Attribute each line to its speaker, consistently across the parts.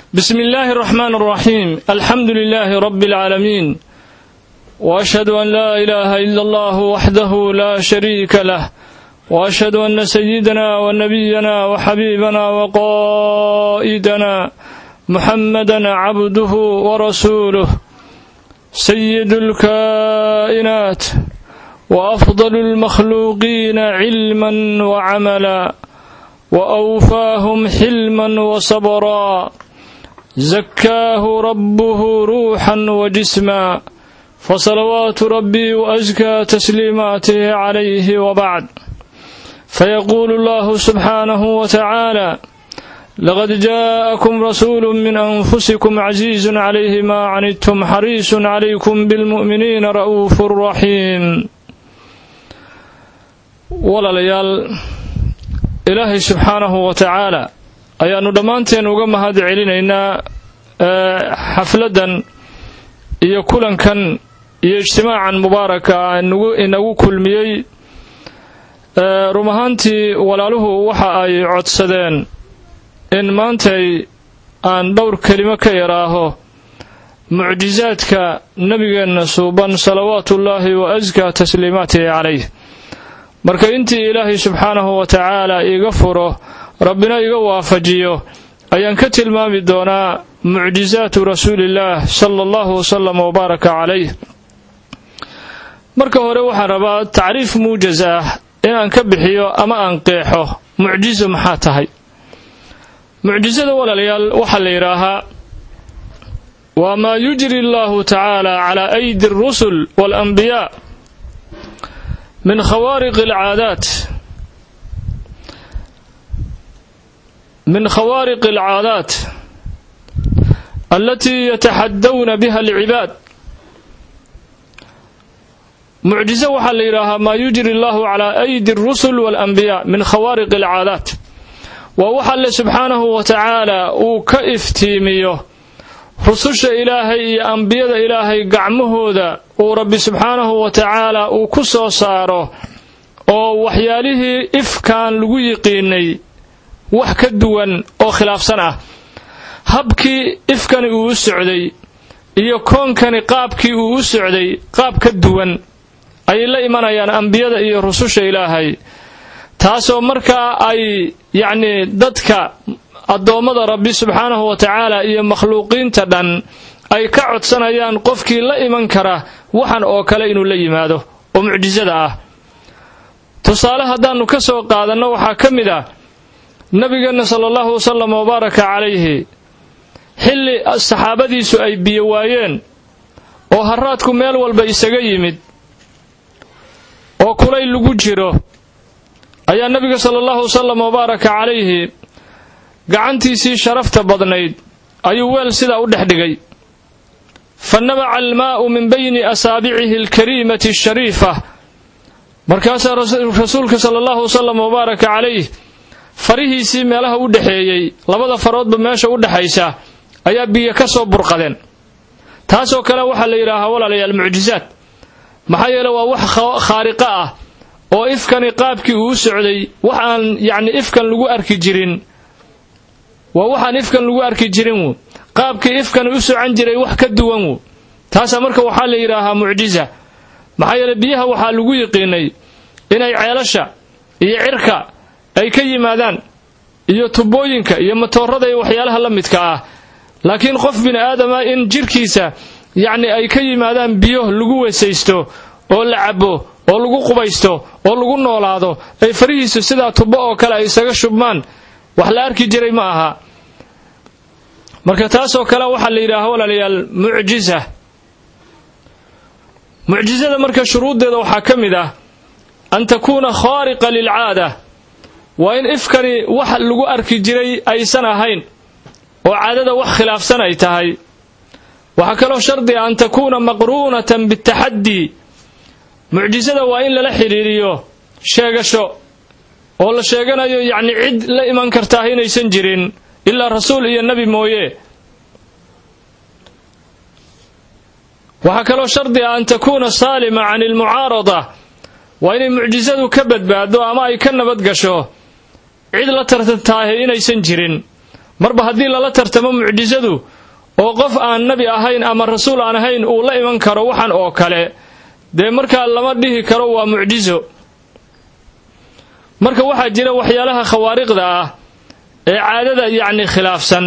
Speaker 1: بسم الله الرحمن الرحيم الحمد لله رب العالمين واشهد ان لا اله الا الله وحده لا شريك له واشهد ان سيدنا ونبينا وحبيبنا وقائدنا محمدا عبده ورسوله سيد الكائنات وافضل المخلوقين علما وعملا واوفاهم حلما وصبرا زكاه ربه روحا وجسما فصلوات ربي وازكى تسليماته عليه وبعد فيقول الله سبحانه وتعالى لقد جاءكم رسول من انفسكم عزيز عليه ما عنتم حريص عليكم بالمؤمنين رؤوف رحيم walaalayaal ilaahay subxaanahu wa tacaala ayaannu dhammaanteen uga mahad celinaynaa xafladdan iyo kulankan iyo ijtimaacan mubaaraka inagu kulmiyey rum ahaantii walaaluhu waxa ay codsadeen in maantay aan dhowr kelimo ka yaraaho mucjisaadka nebigeenna suuban salawaatuullaahi wa askaa tasliimaatihi calayh marka intii ilaahay subxaanahu wa tacaala iiga furo rabbina iga waafajiyo ayaan ka tilmaami doonaa mucjisaatu rasuulillaah sala allahu wasalam wabaaraka calayh marka hore waxaan rabaa tacriif muujaz ah inaan ka bixiyo ama aan qeexo mucjiso maxaa tahay mucjisada walaalayaal waxaa la yidhaahaa waa maa yujri allahu tacaala calaa aydi alrusul waalanbiyaa min khawaariqi alcaadaat min khawaariqi alcaadaat alatii yataxadawna biha alcibaad mucjiso waxaa la yidhaahaa maa yujri allahu calaa aydi alrusul waalanbiyaa min khawaariqi alcaadaat waa wax alle subxaanahu wa tacaala uu ka iftiimiyo rususha ilaahay iyo ambiyada ilaahay gacmahooda uu rabbi subxaanahu wa tacaala uu ku soo saaro oo waxyaalihii ifkaan lagu yiqiinay wax ka duwan oo khilaafsan ah habkii ifkani uu u socday iyo koonkani qaabkii uu u socday qaab ka duwan ayay la imanayaan ambiyada iyo rususha ilaahay taasoo markaa ay yacnii dadka addoommada rabbi subxaanahu wa tacaala iyo makhluuqiinta dhan ay ka codsanayaan qofkii la iman kara waxan oo kale inuu la yimaado oo mucjisada ah tusaale haddaannu ka soo qaadanno waxaa ka mid ah nebigeenna sala allahu wasalam wabaaraka calayhi xilli saxaabadiisu ay biyo waayeen oo haraadku meel walba isaga yimid oo kulay lagu jiro ayaa nebiga sala allahu wasalam wabaaraka calayhi gacantiisii sharafta badnayd ayuu weel sidaa u dhex dhigay fa nabaca almaa'u min bayni asaabicihi alkariimati ashariifa markaasaa rasuulka sala allahu wasalam wabaaraka calayh farihiisii meelaha u dhexeeyey labada faroodba meesha u dhexaysa ayaa biyo ka soo burqadeen taasoo kale waxaa la yidhaahaa walaalayaal mucjisaad maxaa yeele waa wax khaariqo ah oo ifkani qaabkii uu u socday wax aan yacni ifkan lagu arki jirin waa waxaan ifkan lagu arki jirin wu qaabkii ifkani u socan jiray wax ka duwan wu taasaa marka waxaa la yidhaahaa mucjisa maxaa yeele biyaha waxaa lagu yiqiinay inay ceelasha iyo cirka ay ka yimaadaan iyo tubooyinka iyo matoorada iyo waxyaalaha la midka ah laakiin qof bini aadama in jirkiisa yacni ay ka yimaadaan biyo lagu weesaysto oo la cabo oo lagu qubaysto oo lagu noolaado ay farihiisu sidaa tubo oo kale ay isaga shubmaan wax la arki jiray ma aha marka taasoo kale waxaa la yidhaaha walaalayaal mucjisa mucjisada marka shuruuddeeda waxaa ka mid ah an takuuna khaariqa lilcaada waa in ifkani wax lagu arki jiray aysan ahayn oo caadada wax khilaafsan ay tahay waxaa kaloo shardi ah an takuuna maqruunatan bitaxaddii mucjisada waa in lala xidhiiriyo sheegasho oo la sheeganayo yacni cid la iman kartaah inaysan jirin ilaa rasuul iyo nebi mooye waxaa kaloo shardi ah an takuuna saalima can ilmucaarada waa inay mucjisadu ka badbaado ama ay ka nabad gasho cid la tartantaahe inaysan jirin marba haddii lala tartamo mucjisadu oo qof aan nebi ahayn ama rasuul aan ahayn uu la iman karo waxan oo kale dee markaa lama dhihi karo waa mucjiso marka waxaa jira waxyaalaha khawaariqda ah ee caadada yacni khilaafsan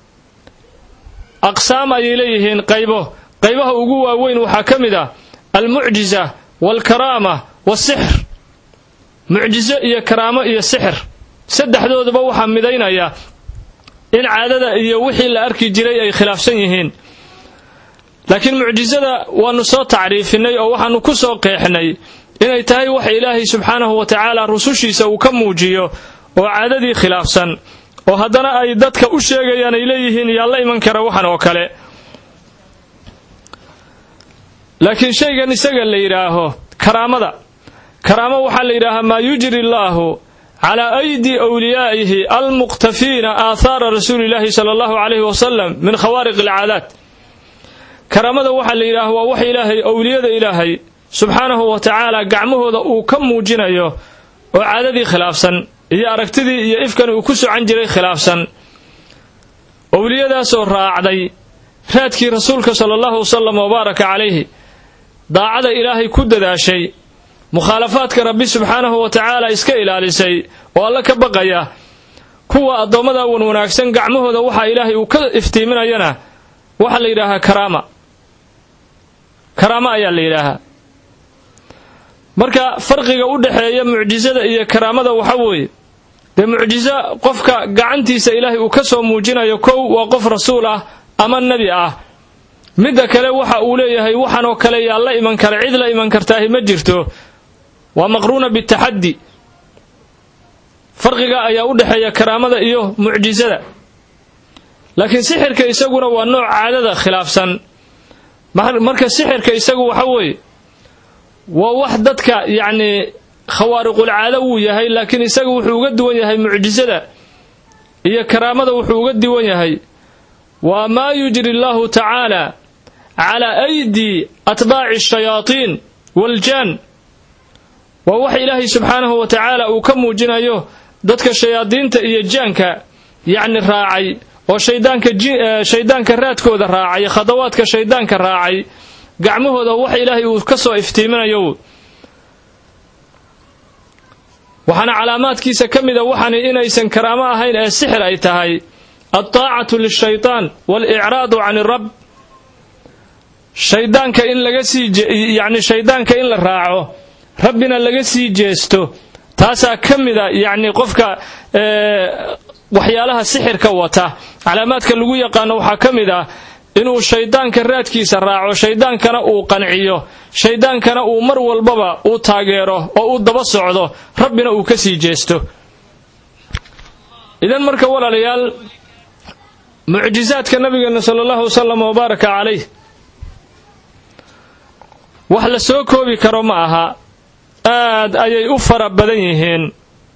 Speaker 1: aqsaam ayay leeyihiin qaybo qaybaha ugu waaweyn waxaa ka mid ah almucjisa waalkaraama wasixr mucjiso iyo karaamo iyo sixir saddexdooduba waxaa midaynaya in caadada iyo wixii la arki jiray ay khilaafsan yihiin laakiin mucjisada waannu soo tacriifinay oo waxaannu ku soo qeexnay inay tahay wax ilaahay subxaanahu wa tacaala rusushiisa uu ka muujiyo oo caadadii khilaafsan oo haddana ay dadka u sheegayaan ay leeyihiin yaa la iman kara waxan oo kale laakiin shaygan isaga la yidhaaho karaamada karaamo waxaa la yidhaahaa maa yujri allaahu calaa aydi wliyaa'ihi almuqtafiina aathaara rasuuli illaahi sala allahu calayhi wasalam min khawaariq alcaadaat karaamada waxaa la yidhaaha waa wax ilaahay owliyada ilaahay subxaanahu wa tacaala gacmahooda uu ka muujinayo oo caadadii khilaafsan iyo aragtidii iyo ifkan uu ku socan jiray khilaafsan owliyadaasoo raacday raadkii rasuulka sala allahu wasalam wabaaraka calayhi daacada ilaahay ku dadaashay mukhaalafaadka rabbi subxaanahu wa tacaala iska ilaalisay oo alla ka baqaya kuwa addoommada wan wanaagsan gacmahooda waxaa ilaahay uu ka iftiiminayana waxaa la yidhaahaa karaama karaamo ayaa la yidhaahaa marka farqiga u dhexeeya mucjisada iyo karaamada waxa weeye dee mucjiso qofka gacantiisa ilaahay uu ka soo muujinayo kow waa qof rasuul ah ama nebi ah midda kale waxa uu leeyahay waxan oo kale yaa la iman kara cid la iman kartaahi ma jirto waa maqruuna bitaxaddi farqiga ayaa u dhexeeya karaamada iyo mucjisada laakiin sixirka isaguna waa nooc caadada khilaafsan marka sixirka isagu waxa weeye waa wax dadka yacnii khawaariqulcaado wuu yahay laakiin isaga wuxuu uga duwan yahay mucjisada iyo karaamada wuxuu uga duwan yahay waa maa yujri allahu tacaala calaa aydi atbaaci ashayaatiin waaljaan waa wax ilaahay subxaanahu wa tacaala uu ka muujinayo dadka shayaadiinta iyo jaanka yacni raacay oo shaydaanka shayddaanka raadkooda raacay khadawaadka shayddaanka raacay gacmahooda wax ilaahay uu ka soo iftiiminayo waxaana calaamaadkiisa ka mida waxani inaysan karaamo ahayn ee sixir ay tahay altaacatu lishaytaan waalicraadu can irab shayddaanka in laga sii yacni shayddaanka in la raaco rabbina laga sii jeesto taasaa ka mida yacni qofka waxyaalaha sixirka wata calaamaadka lagu yaqaano waxaa ka mid ah inuu shayddaanka raadkiisa raaco shayddaankana uu qanciyo shayddaankana uu mar walbaba uu taageero oo uu daba socdo rabbina uu ka sii jeesto idan marka walaalayaal mucjisaadka nabigeena sala allahu wasalam wabaaraka calayh wax la soo koobi karo ma aha aad ayay u fara badan yihiin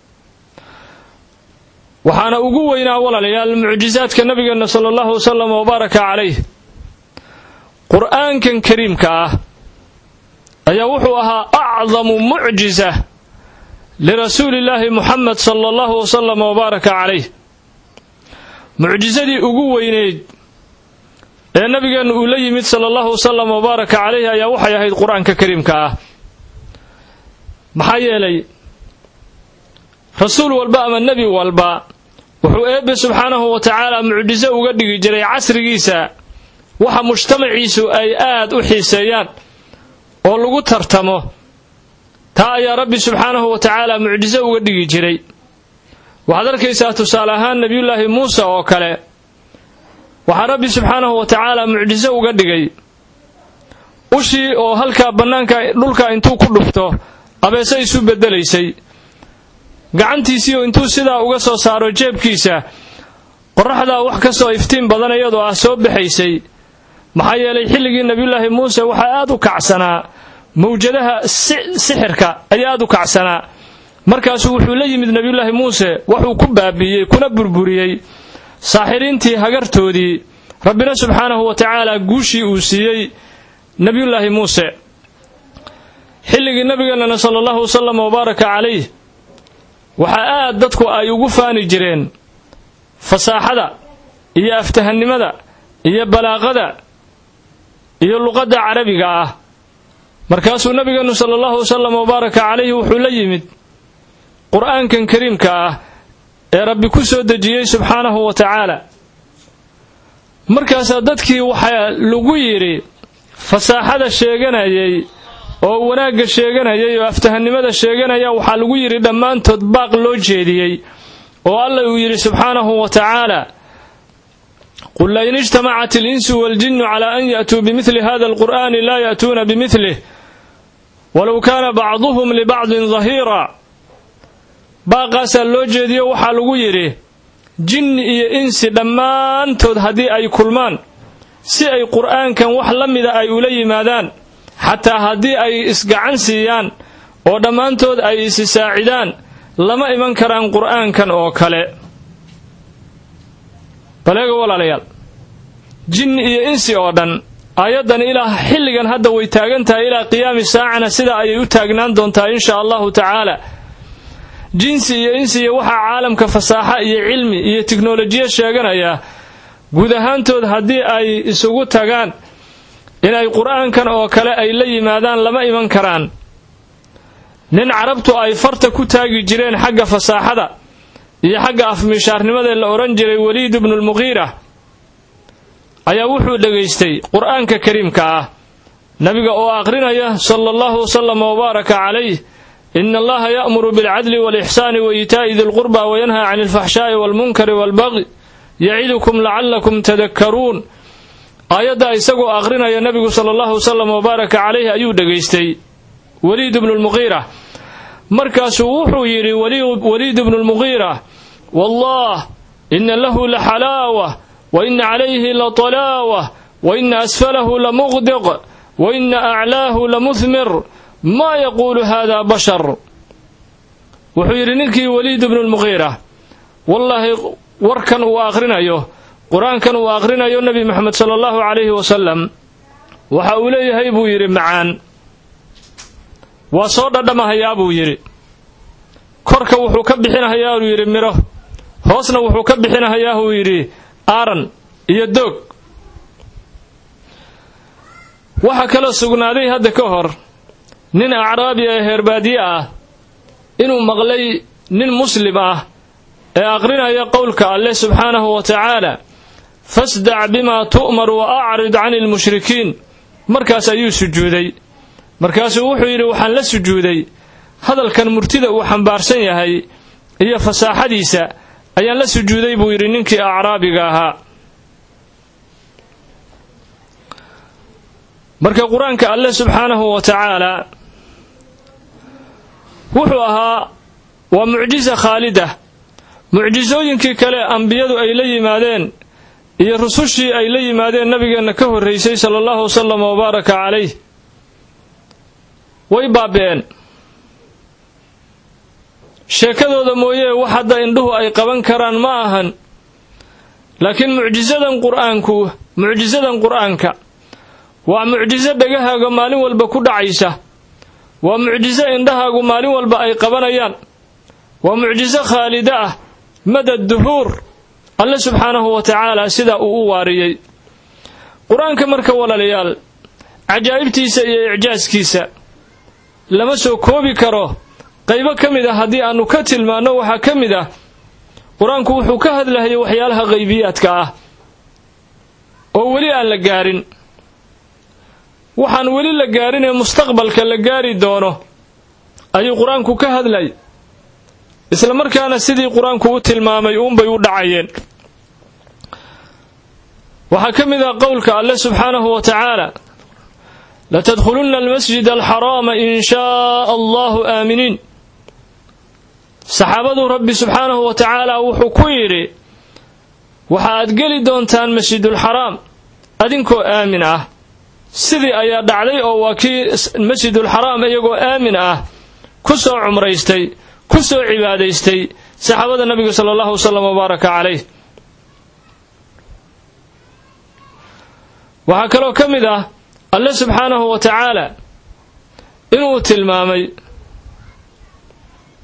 Speaker 1: waxaana ugu weynaa walaalayaal mucjisaadka nabigeena sala allahu wasalam wabaaraka calayh qur'aankan kariimka ah ayaa wuxuu ahaa acdamu mucjisa lirasuulillaahi muxamed sala allahu wasalam wabaaraka calayh mucjisadii ugu weyneyd ee nabigeennu uu la yimid sala allahu wasalam wabaaraka calayh ayaa waxay ahayd qur-aanka kariimka ah maxaa yeelay rasuul walba ama nebi walba wuxuu eebbe subxaanahu wa tacaala mucjiso uga dhigi jiray casrigiisa waxa mujtamaciisu ay aad u xiiseeyaan oo lagu tartamo taa ayaa rabbi subxaanahu wa tacaala mucjiso uga dhigi jiray waxaad arkaysaa tusaale ahaan nebiyullaahi muuse oo kale waxaa rabbi subxaanahu wa tacaala mucjiso uga dhigay ushii oo halkaa bannaanka dhulka intuu ku dhufto abeese isu beddelaysay gacantiisiioo intuu sidaa uga soo saaro jeebkiisa qorraxdaa wax ka soo iftiin badan iyadoo ah soo baxaysay maxaa yeelay xilligii nebiyullaahi muuse waxaa aad u kacsanaa mawjadaha sixirka ayaa aad u kacsanaa markaasuu wuxuu la yimid nebiyullaahi muuse waxuu ku baabi'iyey kuna burburiyey saaxiriintii hagartoodii rabbina subxaanahu wa tacaala guushii uu siiyey nebiyullaahi muuse xilligii nabigeennana sala allahu wasalam wabaaraka calayh waxaa aad dadku ay ugu faani jireen fasaaxada iyo aftahannimada iyo balaaqada iyo luqadda carabiga ah markaasuu nabigeenu sala allahu wasalam wabaaraka calayhi wuxuu la yimid qur-aankan kariimka ah ee rabbi ku soo dejiyey subxaanahu wa tacaala markaasaa dadkii waxaa lagu yidhi fasaaxada sheeganayay oo wanaagga sheeganayay oo aftahannimada sheeganaya waxaa lagu yidhi dhammaantood baaq loo jeediyey oo alla uu yidhi subxaanahu wa tacaala qul lain ijtamacat alinsu waaljinnu calaa an ya'tuu bimidli hada alqur'ani laa ya'tuuna bimidlih walow kaana bacduhum libacdin dahiira baaqaasaa loo jeediyo waxaa lagu yidhi jinni iyo insi dhammaantood haddii ay kulmaan si ay qur'aankan wax la mida ay ula yimaadaan xataa haddii ay isgacan siiyaan oo dhammaantood ay isi saacidaan lama iman karaan qur'aankan oo kale baleega walaalayaal jinni iyo insi oo dhan aayaddan ilaa xilligan hadda way taagan tahay ilaa qiyaami saacana sidaa ayay u taagnaan doontaa insha allahu tacaala jinsi iyo insiya waxaa caalamka fasaaxa iyo cilmi iyo tiknolojiya sheeganaya guud ahaantood haddii ay isugu tagaan inay qur'aankan oo kale ay la yimaadaan lama iman karaan nin carabtu ay farta ku taagi jireen xagga fasaaxada iyo xagga afmishaarnimadee la odhan jiray waliid ibnulmuqiira ayaa wuxuu dhegaystay qur'aanka kariimka ah nabiga oo aqrinaya sala allahu wasalama wabaaraka calayh ina allaha ya'muru bilcadli waalixsaani wa iitaa'i dilqurba wayanhaa cani alfaxshaa'i waalmunkari waalbaqi yacidukum lacallakum tadakkaruun aayaddaa isagoo aqrinaya nabigu sala allahu wasalam wabaaraka calayh ayuu dhegaystay waliid ibnulmuqiira markaasuu wuxuu yidhi waliid ibnulmuqiira wallah ina lahu la xalaawa wa ina calayhi la talaawa wa ina asfalahu la muqdiq wa ina aclaahu la muhmir maa yaquulu hada bashar wuxuu yidhi ninkii waliid ibnulmuqiira wallaahi warkan uu aqrinayo qur-aankan uu aqrinayo nebi moxamed sala allahu calayhi wasalam waxa uu leeyahay buu yidhi macaan waa soo dhadhamahayaa buu yidhi korka wuxuu ka bixinahayaa uu yidhi midho hoosna wuxuu ka bixinahayaa uu yidhi aaran iyo doog waxaa kaloo sugnaaday hadda ka hor nin acraabi ee heerbaadiye ah inuu maqlay nin muslim ah ee aqrinaya qowlka alleh subxaanahu wa tacaala fasdac bimaa tu'mar wa acrid cani lmushrikiin markaas ayuu sujuuday markaasuu wuxuu yidhi waxaan la sujuuday hadalkan murtida uu xambaarsan yahay iyo fasaaxadiisa ayaan la sujuuday buu yidhi ninkii acraabiga ahaa marka qur-aanka alleh subxaanahu wa tacaala wuxuu ahaa waa mucjisa khaalida mucjisooyinkii kale ambiyadu ay la yimaadeen iyo rusushii ay la yimaadeen nabigeenna ka horraysay sala allahu wasalam wabaaraka calayh way baabi'een sheekadooda mooyee wax hadda indhuhu ay qaban karaan ma ahan laakiin mucjisadan qur-aanku mucjisadan qur-aanka waa mucjiso dhegahaaga maalin walba ku dhacaysa waa mucjiso indhahaagu maalin walba ay qabanayaan waa mucjiso khaalida ah madad duhuur alle subxaanahu wa tacaala sidaa uu u waariyey qur-aanka marka walaalayaal cajaa'ibtiisa iyo icjaaskiisa lama soo koobi karo qaybo ka mid ah haddii aannu ka tilmaanno waxaa ka mid ah qur-aanku wuxuu ka hadlahayay waxyaalaha qaybiyaadka ah oo weli aan la gaarin waxaan weli la gaarin ee mustaqbalka la gaari doono ayuu qur-aanku ka hadlay isla markaana sidii qur-aanku u tilmaamay uunbay u dhacayeen waxaa ka mid ah qowlka alle subxaanahu wa tacaala latadkhulunna almasjid alxaraama in shaa allahu aaminiin saxaabadu rabbi subxaanahu wa tacaala wuxuu ku yidhi waxa aad geli doontaan masjidulxaraam adinkoo aamin ah sidii ayaa dhacday oo waa kii masjidulxaraam iyagoo aamin ah ku soo cumraystay ku soo cibaadaystay saxaabada nabiga sala allahu wasalam wabaaraka calayh waxaa kaloo ka mid ah alle subxaanahu wa tacaala inuu tilmaamay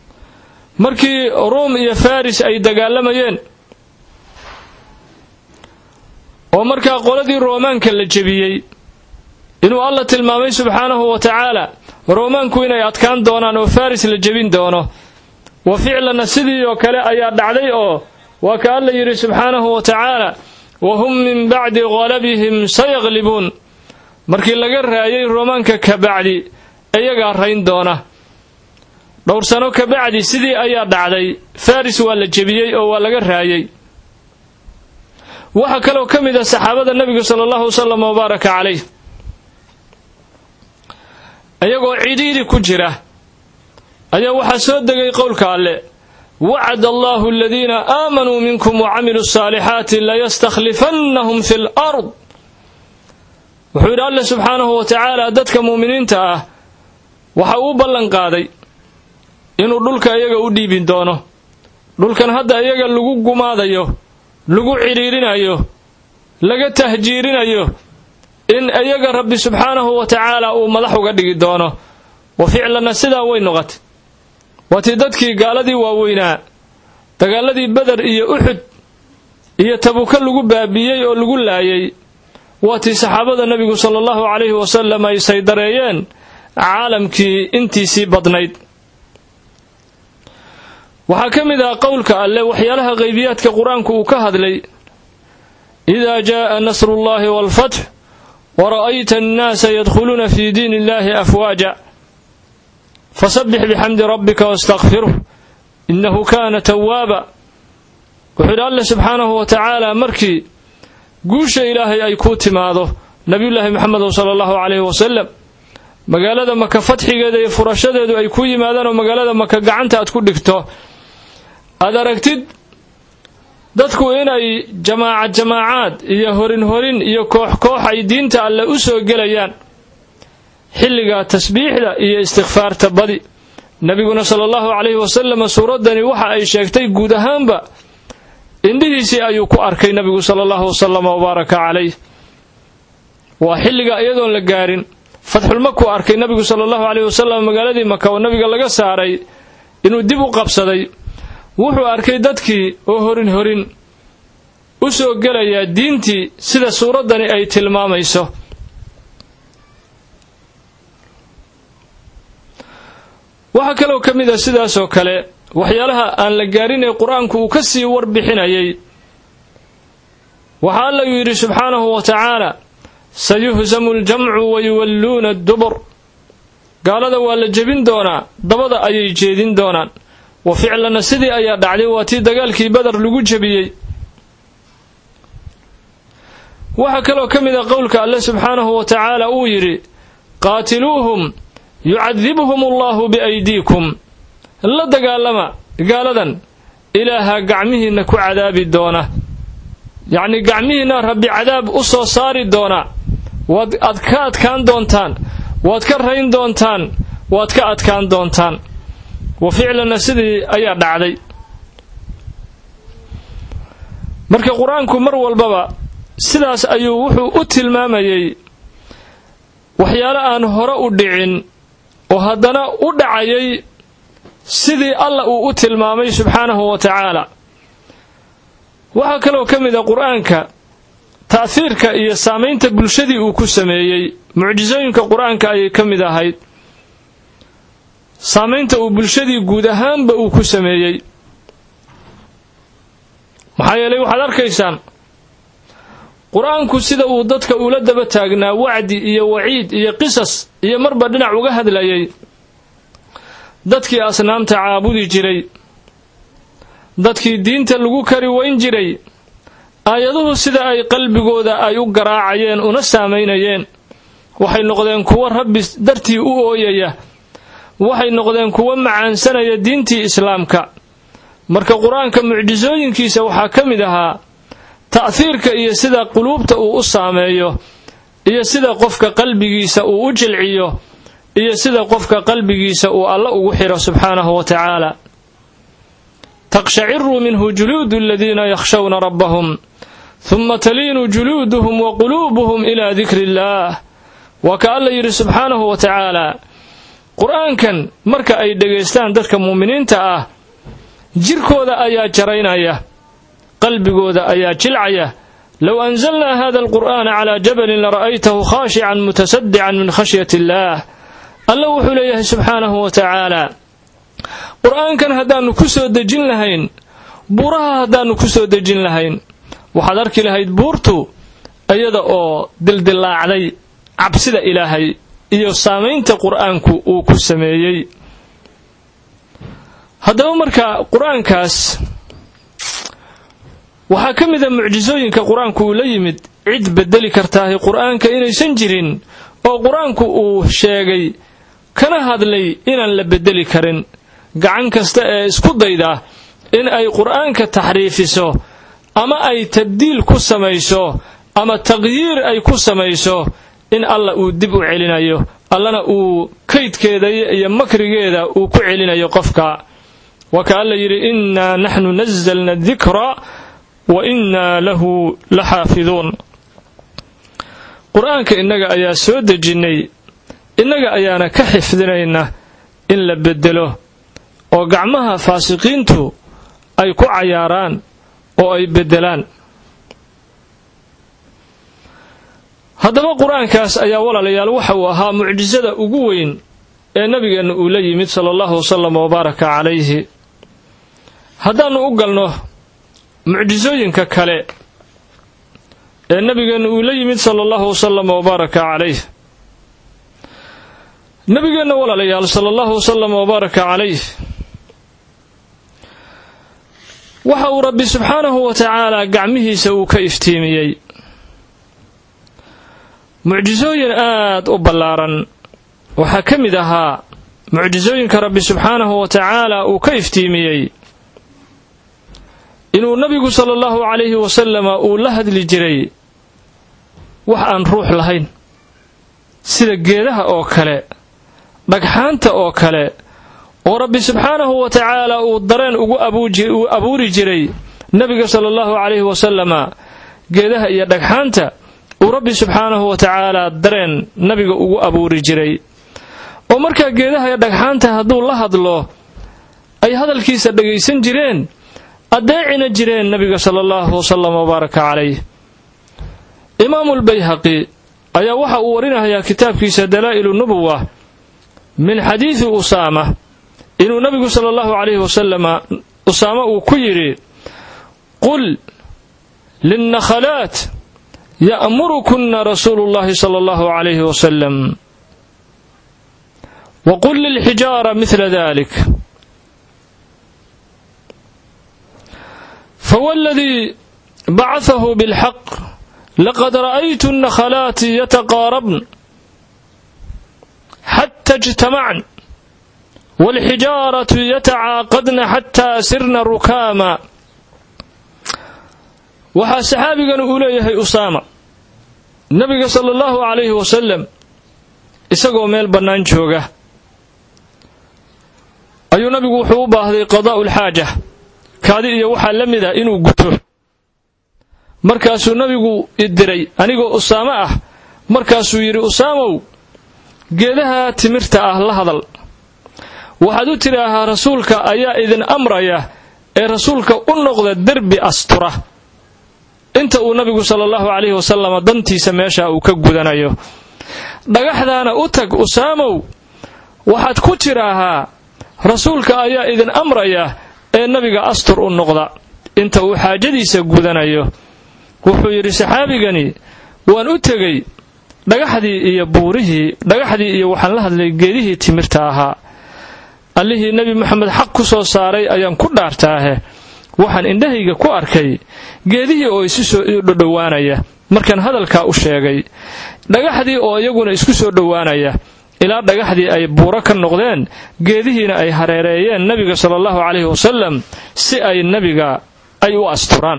Speaker 1: markii ruum iyo faris ay dagaalamayeen oo markaa qoladii roomaanka la jebiyey inuu alla tilmaamay subxaanahu wa tacaala roomaanku inay adkaan doonaan oo faris la jebin doono wa ficlanna sidii oo kale ayaa dhacday oo waa ka alla yidhi subxaanahu wa tacaala wa hum min bacdi qalabihim sayaqlibuun markii laga raayay roomaanka kabacdi iyagaa rayn doona dhowr sano kabacdi sidii ayaa dhacday faris waa la jebiyey oo waa laga raayay waxaa kaloo ka mid ah saxaabada nebiga sala allahu wasalam wabaaraka calayh iyagoo cidhiidhi ku jira ayaa waxaa soo degay qowlka alle wacad allahu aladiina aamanuu minkum wacamiluu asaalixaati layastakhlifannahum fi lard wuxuu yidhi alle subxaanahu wa tacaala dadka muuminiinta ah waxa uu ballan qaaday inuu dhulka iyaga u dhiibin doono dhulkan hadda iyaga lagu gumaadayo lagu cidhiirinayo laga tahjiirinayo in iyaga rabbi subxaanahu wa tacaala uu madax uga dhigi doono wa ficlanna sidaa way noqotay waatii dadkii gaaladii waaweynaa dagaaladii beder iyo uxud iyo tabuka lagu baabiiyey oo lagu laayay waatii saxaabada nebigu sala allahu calayhi wasalam ay saydareeyeen caalamkii intiisii badnayd waxaa ka mid ah qowlka alle waxyaalaha qaybiyaadka qur-aanku uu ka hadlay idaa jaaa nasrullahi waalfatx wara'ayta annaasa yadkhuluuna fii diin illahi afwaaja fasabbix bixamdi rabbika wastakfiruh innahu kaana tawaaba wuxuu yidhi alle subxaanahu wa tacaala markii guusha ilaahay ay kuu timaado nabiyullaahi maxamedow sala allahu calayhi wasalam magaalada maka fadxigeeda iyo furashadeedu ay ku yimaadaan oo magaalada maka gacanta aad ku dhigto aad aragtid dadku inay jamaacad jamaacaad iyo horin horin iyo koox koox ay diinta alle u soo gelayaan xilligaa tasbiixda iyo istikfaarta badi nebiguna sala allahu calayhi wasalam suuraddani waxa ay sheegtay guud ahaanba indhihiisii ayuu ku arkay nebigu sala allahu wasalam wabaaraka calayh waa xilliga iyadoon la gaarin fatxulmakuu arkay nebigu sala allahu calayhi wasalam magaaladii maka oo nebiga laga saaray inuu dib u qabsaday wuxuu arkay dadkii oo horin horin u soo gelayaa diintii sida suuraddani ay tilmaamayso waxaa kaloo ka mid a sidaasoo kale waxyaalaha aan la gaarin ee qur-aanku uu ka sii warbixinayay waxaa alla uu yidhi subxaanahu wa tacaala sayuhsamu ljamcu wayuwalluuna addubur gaalada waa la jebin doonaa dabada ayay jeedin doonaan wa ficlanna sidii ayaa dhacday waa tii dagaalkii badar lagu jebiyey waxaa kaloo ka mid a qowlka alle subxaanahu wa tacaala uu yidhi qaatiluuhum yucadibhum allahu biaydiikum la dagaalama gaaladan ilaaha gacmihiinna ku cadaabi doona yacnii gacmihiinna rabbi cadaab u soo saari doona waad ad ka adkaan doontaan waad ka rayn doontaan waad ka adkaan doontaan wa ficlanna sidii ayaa dhacday marka qur-aanku mar walbaba sidaas ayuu wuxuu u tilmaamayey waxyaalo aan hore u dhicin oo haddana u dhacayay sidii alla uu u tilmaamay subxaanahu wa tacaala waxaa kaloo ka mid a qur-aanka ta'hiirka iyo saamaynta bulshadii uu ku sameeyey mucjisooyinka qur-aanka ayay ka mid ahayd saamaynta uu bulshadii guud ahaanba uu ku sameeyey maxaa yeelay waxaad arkaysaan qur-aanku sida uu dadka ula daba taagnaa wacdi iyo waciid iyo qisas iyo marba dhinac uga hadlayay dadkii asnaamta caabudi jiray dadkii diinta lagu kari wayn jiray aayaduhu sida ay qalbigooda ay u garaacayeen una saamaynayeen waxay noqdeen kuwo rabbi dartii u ooyaya waxay noqdeen kuwo macaansanaya diintii islaamka marka qur-aanka mucjisooyinkiisa waxaa ka mid ahaa ta'hiirka iyo sida quluubta uu u saameeyo iyo sida qofka qalbigiisa uu u jilciyo iyo sida qofka qalbigiisa uu alla ugu xiro subxaanahu wa tacaala taqshaciru minhu juluudu aladiina yakhshawna rabbahum huma taliinu juluuduhum wa quluubuhum ilaa dikri illaah waa ka alla yidhi subxaanahu wa tacaala qur-aankan marka ay dhegaystaan dadka muuminiinta ah jirkooda ayaa jaraynaya qalbigooda ayaa jilcaya low anzalnaa hada alqur'aana calaa jabalin lara'aytahu khaashican mutasadican min khashyati illaah alla wuxuu leeyahay subxaanahu wa tacaala qur'aankan haddaannu ku soo dejin lahayn buuraha haddaannu ku soo dejin lahayn waxaad arki lahayd buurtu iyada oo dildillaacday cabsida ilaahay iyo saamaynta qur'aanku uu ku sameeyey haddaba marka qur-aankaas waxaa ka mid a mucjisooyinka qur-aanku uu la yimid cid bedeli kartaahi qur-aanka inaysan jirin oo qur-aanku uu sheegay kana hadlay inaan la bedeli karin gacan kasta ee isku dayda in ay qur-aanka taxriifiso ama ay tabdiil ku samayso ama taqyiir ay ku samayso in alla uu dib u celinayo allana uu kaydkeeda iyo makrigeeda uu ku celinayo qofka waa ka alla yidhi innaa naxnu nazalna dikra wa innaa lahu la xaafiduun qur-aanka innaga ayaa soo dejinnay innaga ayaana ka xifdinayna in la beddelo oo gacmaha faasiqiintu ay ku cayaaraan oo ay beddelaan haddaba qur-aankaas ayaa walaalayaal waxa uu ahaa mucjisada ugu weyn ee nabigeenna uu la yimid sala allahu wasalam wabaaraka calayhi haddaannu u galno mucjisooyinka kale ee nabigeenna uu la yimid sala allahu wasalam wabaaraka calayh nabigeenna walaalayaal sala allahu wasalam wabaaraka calayh waxa uu rabbi subxaanahu wa tacaala gacmihiisa uu ka iftiimiyey mucjisooyin aad u ballaaran waxaa ka mid ahaa mucjisooyinka rabbi subxaanahu wa tacaala uu ka iftiimiyey inuu nabigu sala allahu calayhi wasalama uu la hadli jiray wax aan ruux lahayn sida geedaha oo kale dhagxaanta oo kale oo rabbi subxaanahu wa tacaala uu dareen ugu uu abuuri jiray nebiga sala allahu calayhi wasalama geedaha iyo dhagxaanta uu rabbi subxaanahu wa tacaala dareen nabiga ugu abuuri jiray oo markaa geedaha iyo dhagxaanta hadduu la hadlo ay hadalkiisa dhagaysan jireen addeecina jireen nabiga sala allahu wasalam wabaaraka calayh imaamulbayhaqi ayaa waxa uu warinayaa kitaabkiisa dalaa'ilu nubuwa min xadiidi usaama inuu nabigu sala allahu calayhi wasalama usaama uu ku yidhi qul linnakhalaat ya'murukunna rasuulu llahi sala allahu calayhi wasalam wa qul lilxijaara midla dalik فوالذي بعثه بالحق لقد رأيت النخلات يتقاربن حتى اجتمعن والحجارة يتعاقدن حتى سرن ركاما waxaa saxaabigan uu leeyahay usaama nabiga sala allahu calayhi wasalam isagoo meel bannaan jooga ayuu nabigu wuxuu u baahday qadaa'u lxaaja kaadi iyo waxaa la mid ah inuu guto markaasuu nabigu idiray anigoo usaamo ah markaasuu yidhi usaamow geedaha timirta ah la hadal waxaad u tidhaahaa rasuulka ayaa idin amraya ee rasuulka u noqda derbi astura inta uu nabigu sala allahu calayhi wasalama dantiisa meesha uu ka gudanayo dhagaxdaana u tag usaamow waxaad ku tidhaahaa rasuulka ayaa idin amraya ee nabiga astur u noqda inta uu xaajadiisa gudanayo wuxuu yidhi saxaabigani waan u tegey dhagaxdii iyo buurihii dhagaxdii iyo waxaan la hadlay geedihii timirta ahaa allihii nebi moxamed xaq ku soo saaray ayaan ku dhaartaahe waxaan indhahayga ku arkay geedihii oo isu soo dhodhowaanaya markaan hadalkaa u sheegay dhagaxdii oo iyaguna isku soo dhowaanaya ilaa dhagaxdii ay buuro ka noqdeen geedihiina ay hareereeyeen nebiga sala allahu calayhi wasalam si ay nebiga ay u asturaan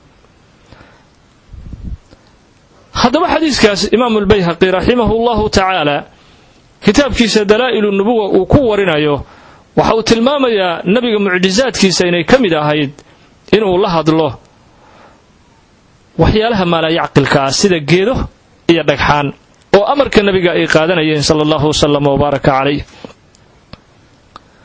Speaker 1: haddaba xadiiskaas imaamulbayhaqi raximahu llahu tacaala kitaabkiisa dalaa'ilu nubuwa uu ku warinayo waxa uu tilmaamayaa nebiga mucjisaadkiisa inay ka mid ahayd inuu la hadlo waxyaalaha maalayacqilka ah sida geedo iyo dhagxaan oo amarka nabiga ay qaadanayeen sala allahu wasalam wabaaraka calayh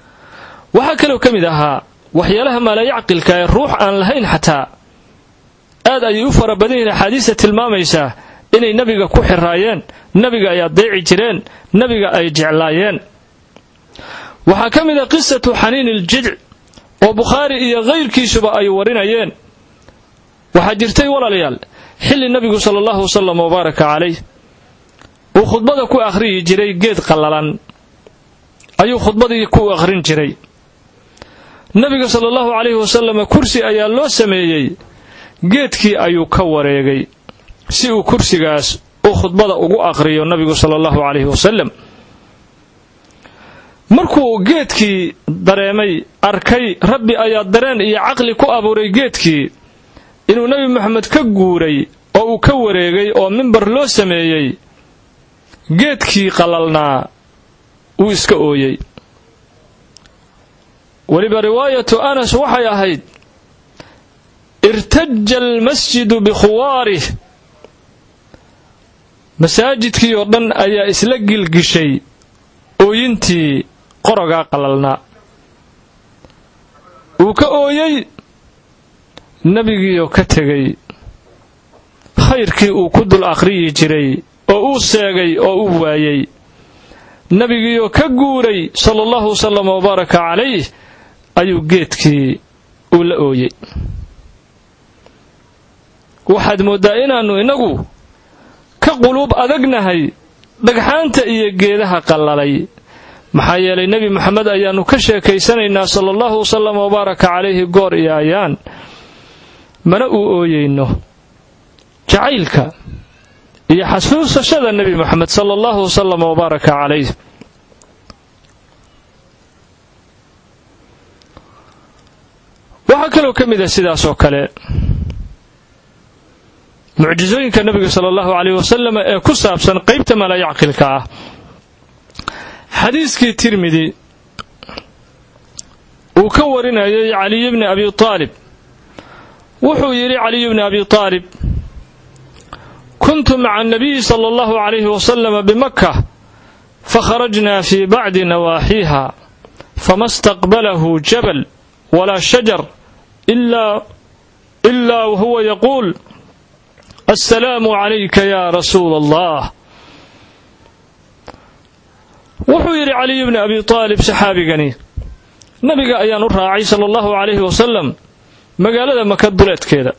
Speaker 1: waxaa kaloo ka mid ahaa waxyaalaha maalayacqilka ee ruux aan lahayn xataa aad ayay u fara badan yihiin axaadiista tilmaamaysaa inay nebiga ku xiraayeen nebiga ay adeeci jireen nebiga ay jeclaayeen waxaa ka mid a qisatu xaniini iljidc oo bukhaari iyo kayrkiisuba ay warinayeen waxaa jirtay walaalayaal xilli nebigu sala allahu wasalam wabaaraka calayh uu khudbada ku akhriyi jiray geed qallalan ayuu khudbadii ku akhrin jiray nebiga sala allahu calayhi wasalam kursi ayaa loo sameeyey geedkii ayuu ka wareegay si uu kursigaas u khudbada ugu aqhriyo nabigu sala allahu calayhi wasalam markuu geedkii dareemay arkay rabbi ayaa dareen iyo caqli ku abuuray geedkii inuu nebi moxamed ka guuray oo uu ka wareegay oo mimbar loo sameeyey geedkii qalalnaa wuu iska ooyey weliba riwaayatu anas waxay ahayd irtaja almasjidu bikhuwaarih masaajidkii oo dhan ayaa isla gilgishay ooyintii qorogaa qalalnaa uu ka ooyey nebigiioo ka tegay khayrkii uu ku dul akhriyi jiray oo uu seegay oo uu waayey nebigiioo ka guuray sala allahu wasalam wabaaraka calayh ayuu geedkii uu la ooyey waxaad mooddaa inaannu innagu ka quluub adagnahay dhagxaanta iyo geedaha qallalay maxaa yeelay nebi moxamed ayaannu ka sheekaysanaynaa sala allahu wasalam wabaaraka calayhi goor iyo ayaan mana uu ooyeyno jacaylka iyo xasuusashada nebi moxamed sala allahu wasalam wabaaraka calayh waxaa kaloo ka mid ah sidaas oo kale mucjisooyinka nebiga sala allahu caleyh wasalam ee ku saabsan qaybta malayacqilka ah xadiiskii tirmidi uu ka warinayay caliy bni abi aalib wuxuu yidhi caliy bni abi aalib kuntu maca anabiyi sala allahu calayhi wasalama bimakka fakharajna fii bacdi nawaaxiiha fama staqbalahu jabal walaa shajar ilaa wahuwa yaquul assalaamu calayka ya rasuula allah wuxuu yidhi caliy bni abi aalib saxaabigani nabiga ayaan u raacay sala allahu calayhi wasalam magaalada maka duleedkeeda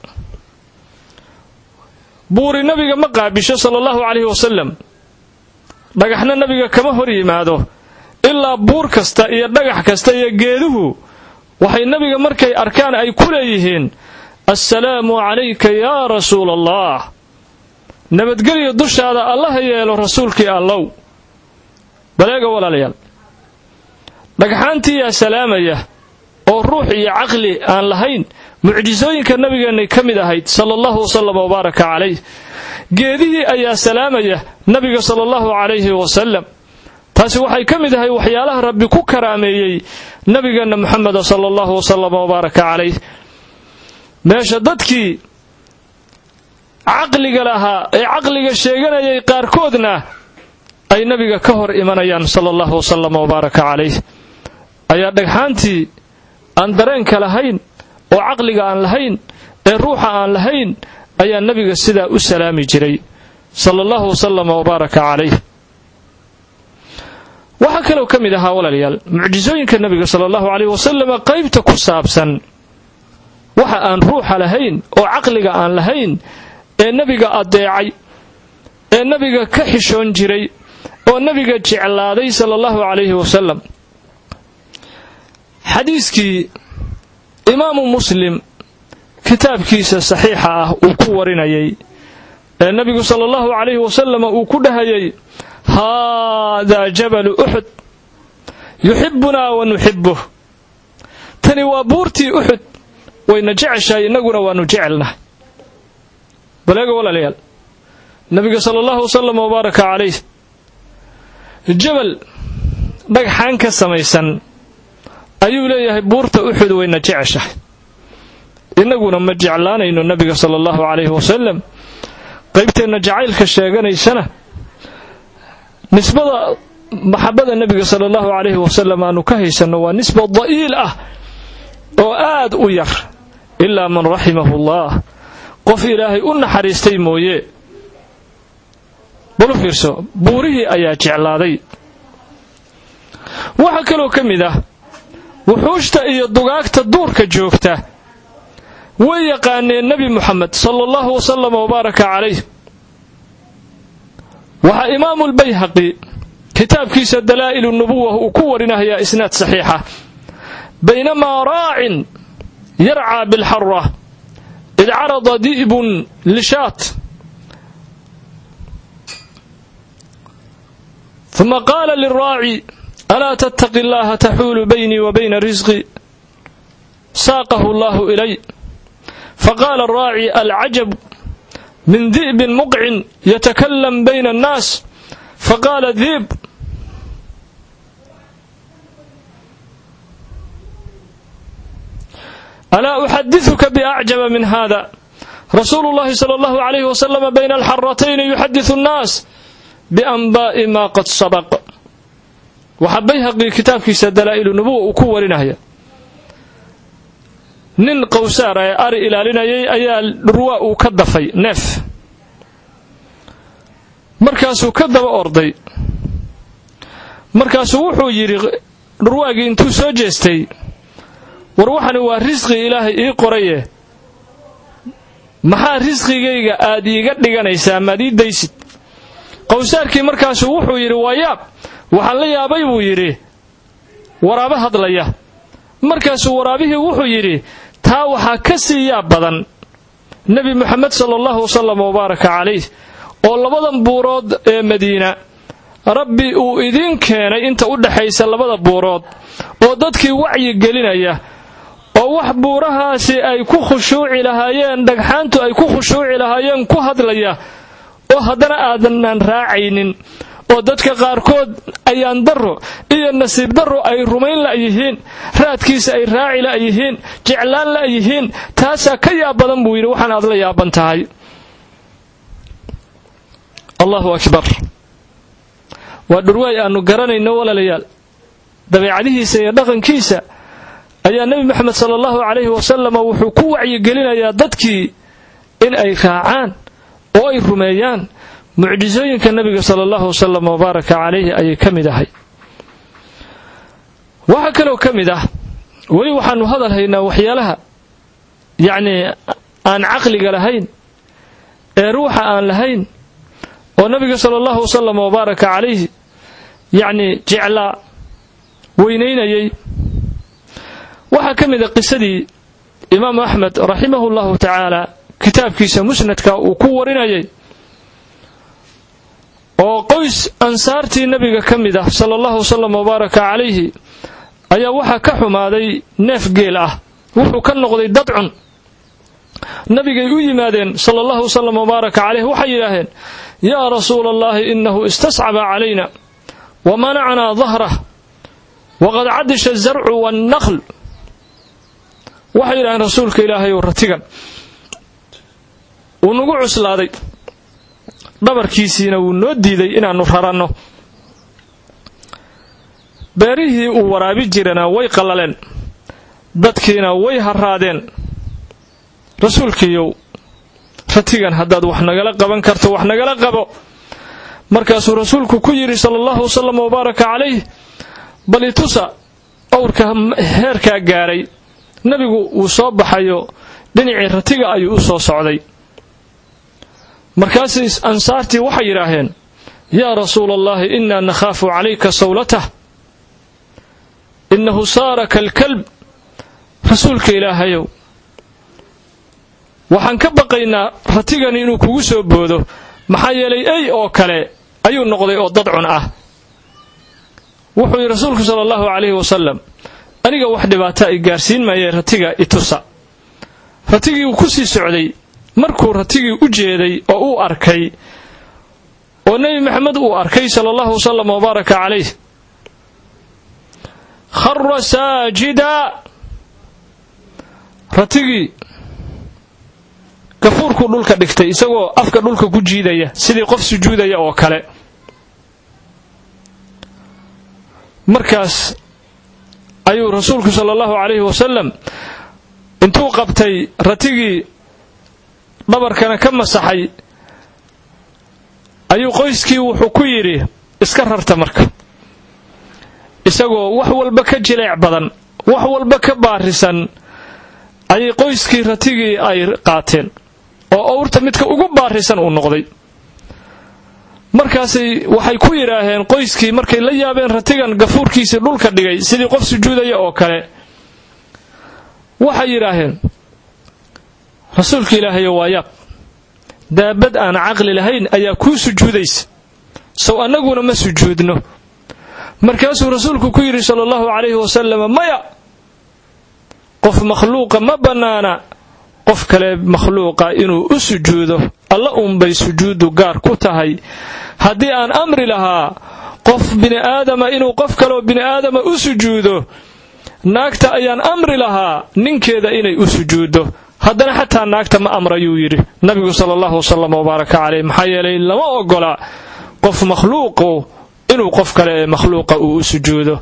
Speaker 1: buuri nabiga ma qaabisho sala allahu calayhi wasalam dhagaxna nabiga kama hor yimaado ilaa buur kasta iyo dhagax kasta iyo geeduhu waxay nabiga markay arkaan ay ku leeyihiin assalaamu calayka yaa rasuula allah nabadgelyo dushaada allaha yeelo rasuulkii allow baleega walaalayaal dhagxaantii yaa salaamaya oo ruux iyo caqli aan lahayn mucjisooyinka nabigeennay ka mid ahayd sala allahu wasalam wabaaraka calayh geedihii ayaa salaamaya nabiga sala allahu calayhi wasalam taasi waxay ka mid ahay waxyaalaha rabbi ku karaameeyey nabigeenna moxameda sala allahu wasalam wabaaraka calayh meesha dadkii caqliga lahaa ee caqliga sheeganayay qaarkoodna ay nabiga ka hor imanayaan sala allahu wasalam wabaaraka calayh ayaa dhagxaantii aan dareenka lahayn oo caqliga aan lahayn ee ruuxa aan lahayn ayaa nabiga sidaa u salaami jiray sala allahu wasalam wabaaraka calayh waxaa kaloo ka mid ahaa walaalayaal mucjisooyinka nabiga sala allahu calayh wasalama qaybta ku saabsan waxa aan ruuxa lahayn oo caqliga aan lahayn ee nebiga adeecay ee nebiga ka xishoon jiray oo nebiga jeclaaday sala allahu calayhi wasalam xadiiskii imaamu muslim kitaabkiisa saxiixa ah uu ku warinayay ee nebigu sala allahu calayhi wasalama uu ku dhahayay haadaa jabalu uxud yuxibbunaa wa nuxibbuh tani waa buurtii uxud wayna jeceshahay innaguna waannu jecelnahay baleega walaalayaal nabiga sala allahu wasalam wabaaraka calayh jabal dhagxaan ka samaysan ayuu leeyahay buurta uxud wayna jeceshahay innaguna ma jeclaanayno nabiga sala allahu calayhi wasalam qaybteenna jacaylka sheeganaysana nisbada maxabada nebiga sala allahu calayhi wasalam aanu ka haysanno waa nisba da'iil ah oo aad u yar ilaa man raximahu allah qof ilaahay u naxariistay mooye balu fiirso buurihii ayaa jeclaaday waxaa kaloo ka mid ah wuxuushta iyo dugaagta duurka joogta way yaqaaneen nebi muxamed sala allahu wasalam wabaaraka calayh waxaa imaamulbayhaqi kitaabkiisa dalaa'ilu nubuwa uu ku warinahayaa isnaad saxiixa baynamaa raacin yarcaa bilxara id carada di'bun lishaat uma qaala liraaci alaa tattaqi allaha taxuulu baynii wa bayna risqi saaqahu allahu ilay faqaala araaci alcajab min di'bin muqcin yatakalam bayna annaas faqaala diib alaa uxadiثuka biacjaba min hada rasuulu llahi sala allahu alayh wasalama bayna alxaratayni yuxadiثu annaas bianbaa'i maa qad sabaq waxaa bayhaqii kitaabkiisa dalaa'ilu nubuwa uu ku warinaya nin qowsaar ee ari ilaalinayay ayaa dhurwaa uu ka dafay neef markaasuu ka daba orday markaasuu wuxuu yidhi dhurwaagii intuu soo jeestay war waxani waa risqi ilaahay ii qoraye maxaa risqigayga aad iiga dhiganaysaa maad ii daysid qowsaarkii markaasuu wuxuu yidhi waa yaab waxaan la yaabay buu yidhi waraabe hadlaya markaasuu waraabihii wuxuu yidhi taa waxaa ka sii yaab badan nebi moxamed sala allahu wasalam wabaaraka calayh oo labadan buurood ee madiina rabbi uu idiin keenay inta u dhexaysa labada buurood oo dadkii wacyi gelinaya oo wax buurahaasi ay ku khushuuci lahaayeen dhagxaantu ay ku khushuuci lahaayeen ku hadlaya oo haddana aadanan raacaynin oo dadka qaarkood ayaan darro iyo nasiib darro ay rumayn la'yihiin raadkiisa ay raaci la'yihiin jeclaan la'yihiin taasaa ka yaab badan buu yidhi waxaan aad la yaaban tahay allahu akbar waa dhurwaay aannu garanayno walaalayaal dabeecadihiisa iyo dhaqankiisa ayaa nebi moxamed sala allahu calayhi wasalam wuxuu ku wacyigelinayaa dadkii in ay raacaan oo ay rumeeyaan mucjisooyinka nebiga sala allahu wasalam wabaaraka calayhi ayay ka mid ahay waxaa kaloo ka mid ah weli waxaannu hadal haynaa waxyaalaha yacnii aan caqliga lahayn ee ruuxa aan lahayn oo nabiga sala allahu wasalam wabaaraka calayhi yacnii jeclaa weynaynayay waxaa ka mid a qisadii imaamu axmed raximahu llahu tacaala kitaabkiisa musnadka uu ku warinayay oo qoys ansaartii nebiga ka mid ah sala allahu wasalam wabaaraka calayhi ayaa waxaa ka xumaaday neef geel ah wuxuu ka noqday dadcun nabigay u yimaadeen sala allahu wasalam wabaaraka calayh waxay yidhaaheen yaa rasuula allahi inahu istascaba calayna wa manacnaa dahrah waqad cadisha azarcu waannaql waxay yidhaheen rasuulka ilaahay ou ratigan wuu nagu cuslaaday dhabarkiisiina wuu noo diiday inaannu raranno beerihii uu waraabi jirana way qallaleen dadkiina way harraadeen rasuulkiiyow ratigan haddaad wax nagala qaban karto wax nagala qabo markaasuu rasuulku ku yidhi sala allahu wasalam wabaaraka calayh bal itusa owrka heerkaa gaadhay nebigu wuu soo baxayo dhinacii ratiga ayuu u soo socday markaasay ansaartii waxay yidhaaheen yaa rasuula allahi innaa nakhaafu calayka sawlatah innahu saara kalkalb rasuulka ilaahayow waxaan ka baqaynaa ratigani inuu kugu soo boodo maxaa yeelay ey oo kale ayuu noqday oo dadcun ah wuxuu yidhi rasuulku sala allahu calayhi wasalam aniga wax dhibaataa i gaarsiin maayee ratiga itusa ratigii uu ku sii socday markuu ratigii u jeeday oo uu arkay oo nebi maxamed uu arkay sala allahu wasalam wabaaraka calayh khara saajida ratigii gafuurkuu dhulka dhigtay isagoo afka dhulka ku jiidaya sidii qof sujuudaya oo kale markaas ayuu rasuulku sala allahu calayhi wasalam intuu qabtay ratigii dhabarkana ka masaxay ayuu qoyskii wuxuu ku yidhi iska rarta marka isagoo wax walba ka jileec badan wax walba ka baarisan ayay qoyskii ratigii ay qaateen oo owrta midka ugu baarisan uu noqday markaasay waxay ku yidhaaheen qoyskii markay la yaabeen ratigan gafuurkiisii dhulka dhigay sidii qof sujuudaya oo kale waxay yidhaaheen rasuulka ilaahayo waa yaab daabad aan caqli lahayn ayaa kuu sujuudaysa sow annaguna ma sujuudno markaasuu rasuulku ku yidhi sala allahu calayhi wasalam maya qof makhluuqa ma bannaana qof kale makhluuqa inuu u sujuudo alla uunbay sujuuddu gaar ku tahay haddii aan amri lahaa qof bini'aadama inuu qof kaleoo bini'aadama u sujuudo naagta ayaan amri lahaa ninkeeda inay u sujuuddo haddana xataa naagta ma amrayuu yidhi nabigu sala allahu wasalam wabaaraka caleyh maxaa yeelay lama ogola qof makhluuqu inuu qof kale ee makhluuqa uu u sujuudo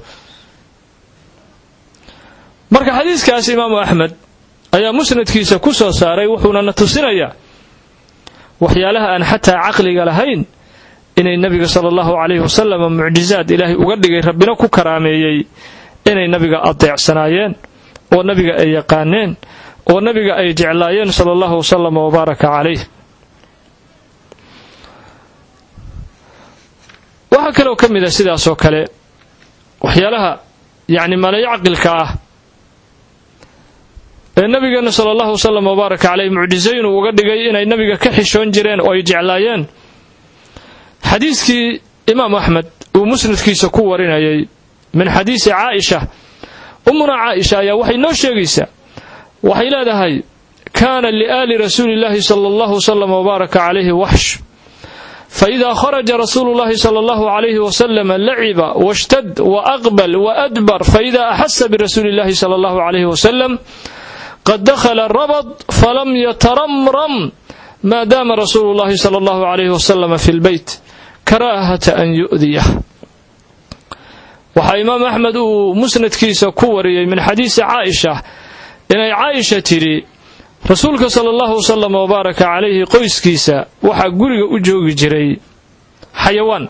Speaker 1: marka xadiiskaas imaamu axmed ayaa musnadkiisa ku soo saaray wuxuuna na tusinayaa waxyaalaha aan xataa caqliga lahayn inay nabiga sala allahu calayhi wasalam mucjizaad ilaahay uga dhigay rabbina ku karaameeyey inay nabiga adeecsanaayeen oo nabiga ay yaqaaneen oo nabiga ay jeclaayeen sala allahu wasalam wabaaraka calayh waxaa kaloo ka mid a sidaasoo kale waxyaalaha yacni malayacqilka ah ee nabigeena sala allahu wasalam wabaaraka caleyh mucjizooyin uu uga dhigay inay nabiga ka xishoon jireen oo ay jeclaayeen xadiiskii imaam axmed uu musnadkiisa ku warinayay min xadiisi caaisha ummuna caaisha ayaa waxay noo sheegaysaa waxay leedahay kaana liaali rasuuli llaahi sala allahu wasalam wabaaraka calayhi waxsh faإida kharaja rasuulu llahi sala allahu calayhi wasalam laciba washtad waaqbal waadbar faida axasa birasuuli llahi sala allahu calayhi wasalam qad dakhala rabad falam yataramram maadaama rasuulu llahi sala allahu calayhi wasalam fi lbeyt karaahata an yu'diyah waxaa imaam axmed uu musnadkiisa ku wariyey min xadiisi caaisha inay caaisha tidhi rasuulka sala allahu wasalam wabaaraka calayhi qoyskiisa waxaa guriga u joogi jiray xayawaan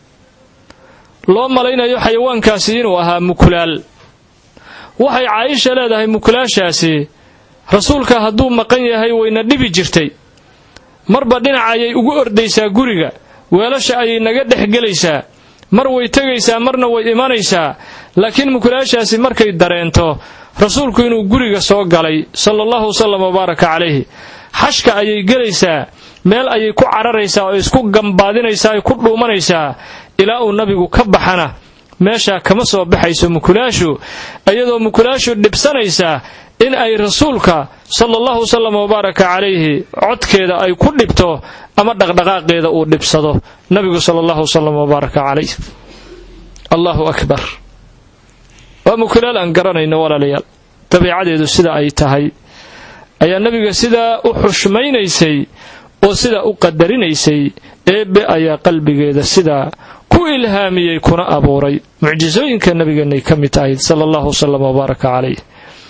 Speaker 1: loo malaynayo xayawaankaasi inuu ahaa mukulaal waxay caaisha leedahay mukulaashaasi rasuulka hadduu maqan yahay wayna dhibi jirtay marba dhinaca ayay ugu ordaysaa guriga weelasha ayay naga dhex gelaysaa mar way tegaysaa marna way imanaysaa laakiin mukulaashaasi markay dareento rasuulku inuu guriga soo galay sala allahu wasalam wabaaraka calayhi xashka ayay gelaysaa meel ayay ku cararaysaa oo isku gambaadinaysaa ay ku dhuumanaysaa ilaa uu nabigu ka baxana meeshaa kama soo baxayso mukulaashu iyadoo mukulaashu dhibsanaysaa in ay rasuulka sala allahu wasalam wabaaraka calayhi codkeeda ay ku dhibto ama dhaqdhaqaaqeeda uu dhibsado nabigu sala allahu wasalam wabaaraka calayh allahu akbar waa mukulaal aan garanayno walaalayaal dabiicadeedu sida ay tahay ayaa nabiga sidaa u xushmaynaysay oo sidaa u qadarinaysay eebbe ayaa qalbigeeda sidaa ku ilhaamiyey kuna abuuray mucjisooyinka nabigeenay ka mid tahayd sala allahu wasalam wabaaraka calayh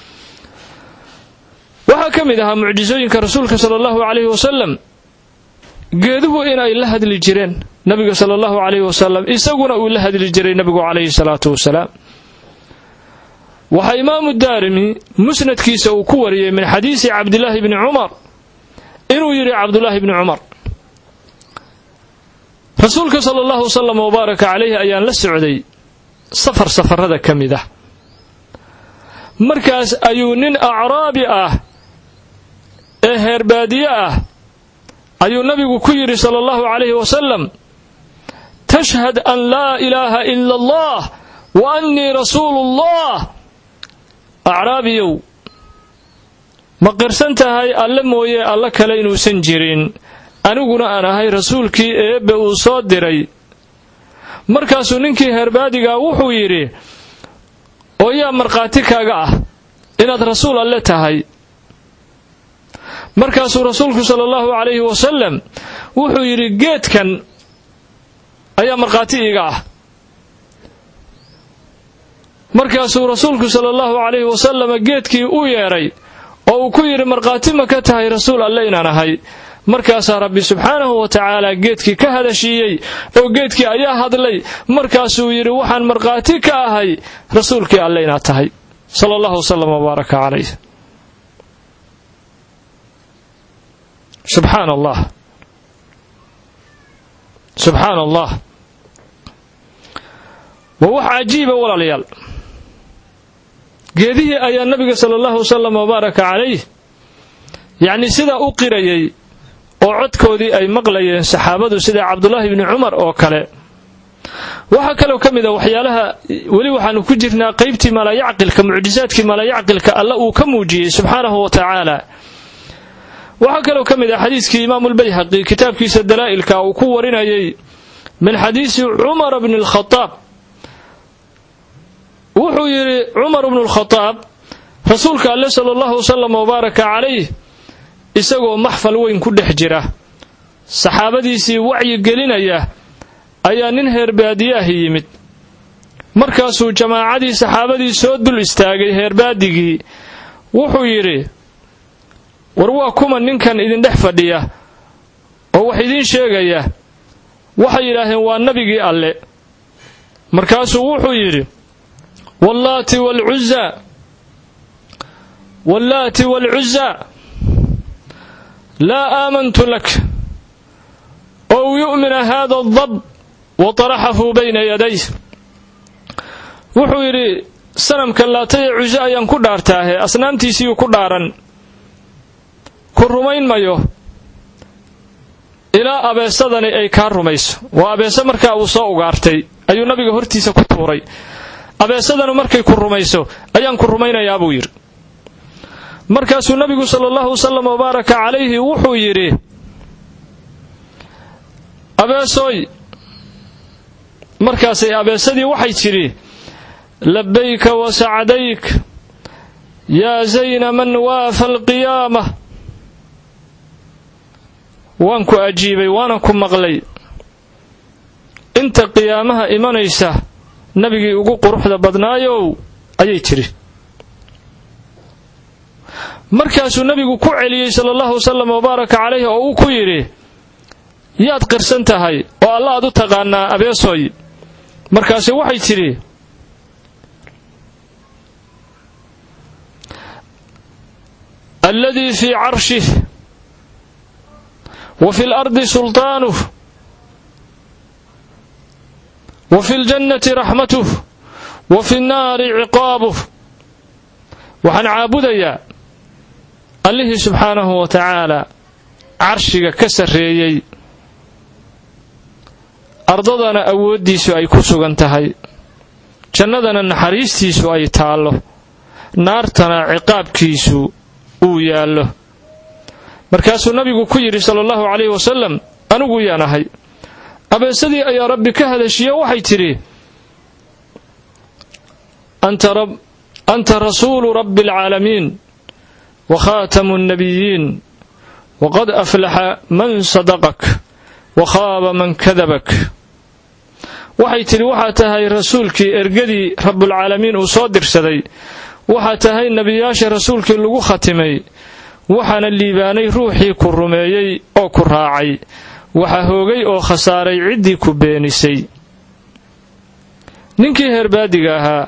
Speaker 1: waxaa ka mid ahaa mucjisooyinka rasuulka sala allahu calayhi wasalam geeduhu in ay la hadli jireen nabiga sala allahu calayhi wasalam isaguna uu la hadli jiray nabigu calayhi salaatu wasalaam waxaa imaamu daarimi musnadkiisa uu ku wariyey min xadiisi cabdilaahi bni cumar inuu yidhi cabdulaahi bni cumar rasuulka sala allahu wasalam wabaaraka calayhi ayaan la socday safar safarada ka mid ah markaas ayuu nin acraabi ah ee heerbaadiye ah ayuu nabigu ku yidhi sala allahu calayhi wasalam tashhad an laa ilaaha ila allah wa annii rasuulu ullah acraabiyow ma qirsan tahay alle mooye alle kale inuusan jirin aniguna aan ahay rasuulkii eebbe uu soo diray markaasuu ninkii heerbaadigaa wuxuu yidhi oo yaa markhaati kaaga ah inaad rasuul alle tahay markaasuu rasuulku sala allahu calayhi wasalam wuxuu yidhi geedkan ayaa markhaati iiga ah markaasuu rasuulku sala allahu calayhi wasalama geedkii u yeedhay oo oo uu ku yidhi markhaati ma ka tahay rasuul alle inaan ahay markaasaa rabbi subxaanahu wa tacaala geedkii ka hadashiiyey oo geedkii ayaa hadlay markaasuu yidhi waxaan markhaati ka ahay rasuulkii alle inaad tahay sala allahu wasalam wbaaraka calayh subxaan allah subxaan allah waa wax cajiiba walaalayaal geedihii ayaa nabiga sala allahu wasalam wabaaraka calayh yacnii sidaa u qirayay oo codkoodii ay maqlayeen saxaabadu sida cabdulaahi bni cumar oo kale waxaa kaloo ka mid a waxyaalaha weli waxaanu ku jirnaa qaybtii malaayacqilka mucjisaadkii malaayacqilka alla uu ka muujiyey subxaanahu wa tacaala waxaa kaloo ka mid ah xadiiskii imaamulbayhaqi kitaabkiisa dalaa'ilka uu ku warinayay min xadiisi cumar bni alkhadaab wuxuu yidhi cumar bnu lkhadaab rasuulka alle sala allahu wasalam wabaaraka calayh isagoo maxfal weyn ku dhex jira saxaabadiisii wacyi gelinaya ayaa nin heerbaadiyaahi yimid markaasuu jamaacadii saxaabadii soo dul istaagay heerbaadigii wuxuu yidhi war waa kuma ninkan idindhex fadhiya oo wax idiin sheegaya waxay yidhaaheen waa nabigii alle markaasuu wuxuu yidhi wallaati waalcuzaa wallaati waalcuzaa laa aamantu lak ow yu'mina haada adab wa taraxafuu bayna yaday wuxuu yidhi sanamka laataya cuso ayaan ku dhaartaahe asnaamtiisiiyuu ku dhaaran ku rumayn mayo ilaa abeesadani ay kaa rumayso waa abeese markaa uu soo ugaartay ayuu nabiga hortiisa ku tuuray abeesadanu markay ku rumayso ayaan ku rumaynayaa buu yidhi markaasuu nabigu sala allahu wasalam wabaaraka calayhi wuxuu yidhi abeesooy markaasay abeesadii waxay tidhi labayka wa sacdayk yaa zayna man waafa alqiyaama waan ku ajiibay waana ku maqlay inta qiyaamaha imanaysa nabigii ugu quruxda badnaayow ayay tidhi markaasuu nabigu ku celiyey sala allahu wasalam wabaaraka calayhi oo uu ku yidhi yaad qirsan tahay oo alla aad u taqaanaa abeesooy markaase waxay tidhi alladii fii carshih wa fi lardi sultaanuh wa fi ljannati raxmatuh wa fi nnaari ciqaabuh waxaan caabudayaa allihii subxaanahu wa tacaala carshiga ka sarreeyey ardadana awooddiisu ay ku sugan tahay jannadana naxariistiisu ay taallo naartana ciqaabkiisu uu yaallo markaasuu nabigu ku yidhi sala allahu calayhi wasalam anigu yaan ahay abeesadii ayaa rabbi ka hadashiye waxay tidhi anta rasuulu rabbi alcaalamiin wa khaatamu nnabiyiin waqad aflaxa man sadaqak wa khaaba man kadabak waxay tidhi waxaa tahay rasuulkii ergadii rabbulcaalamiin uu soo dirsaday waxaa tahay nebiyaasha rasuulkii lagu khatimay waxaana liibaanay ruuxii ku rumeeyey oo ku raacay waxaa hoogay oo khasaaray ciddii ku beenisay ninkii heerbaadiga ahaa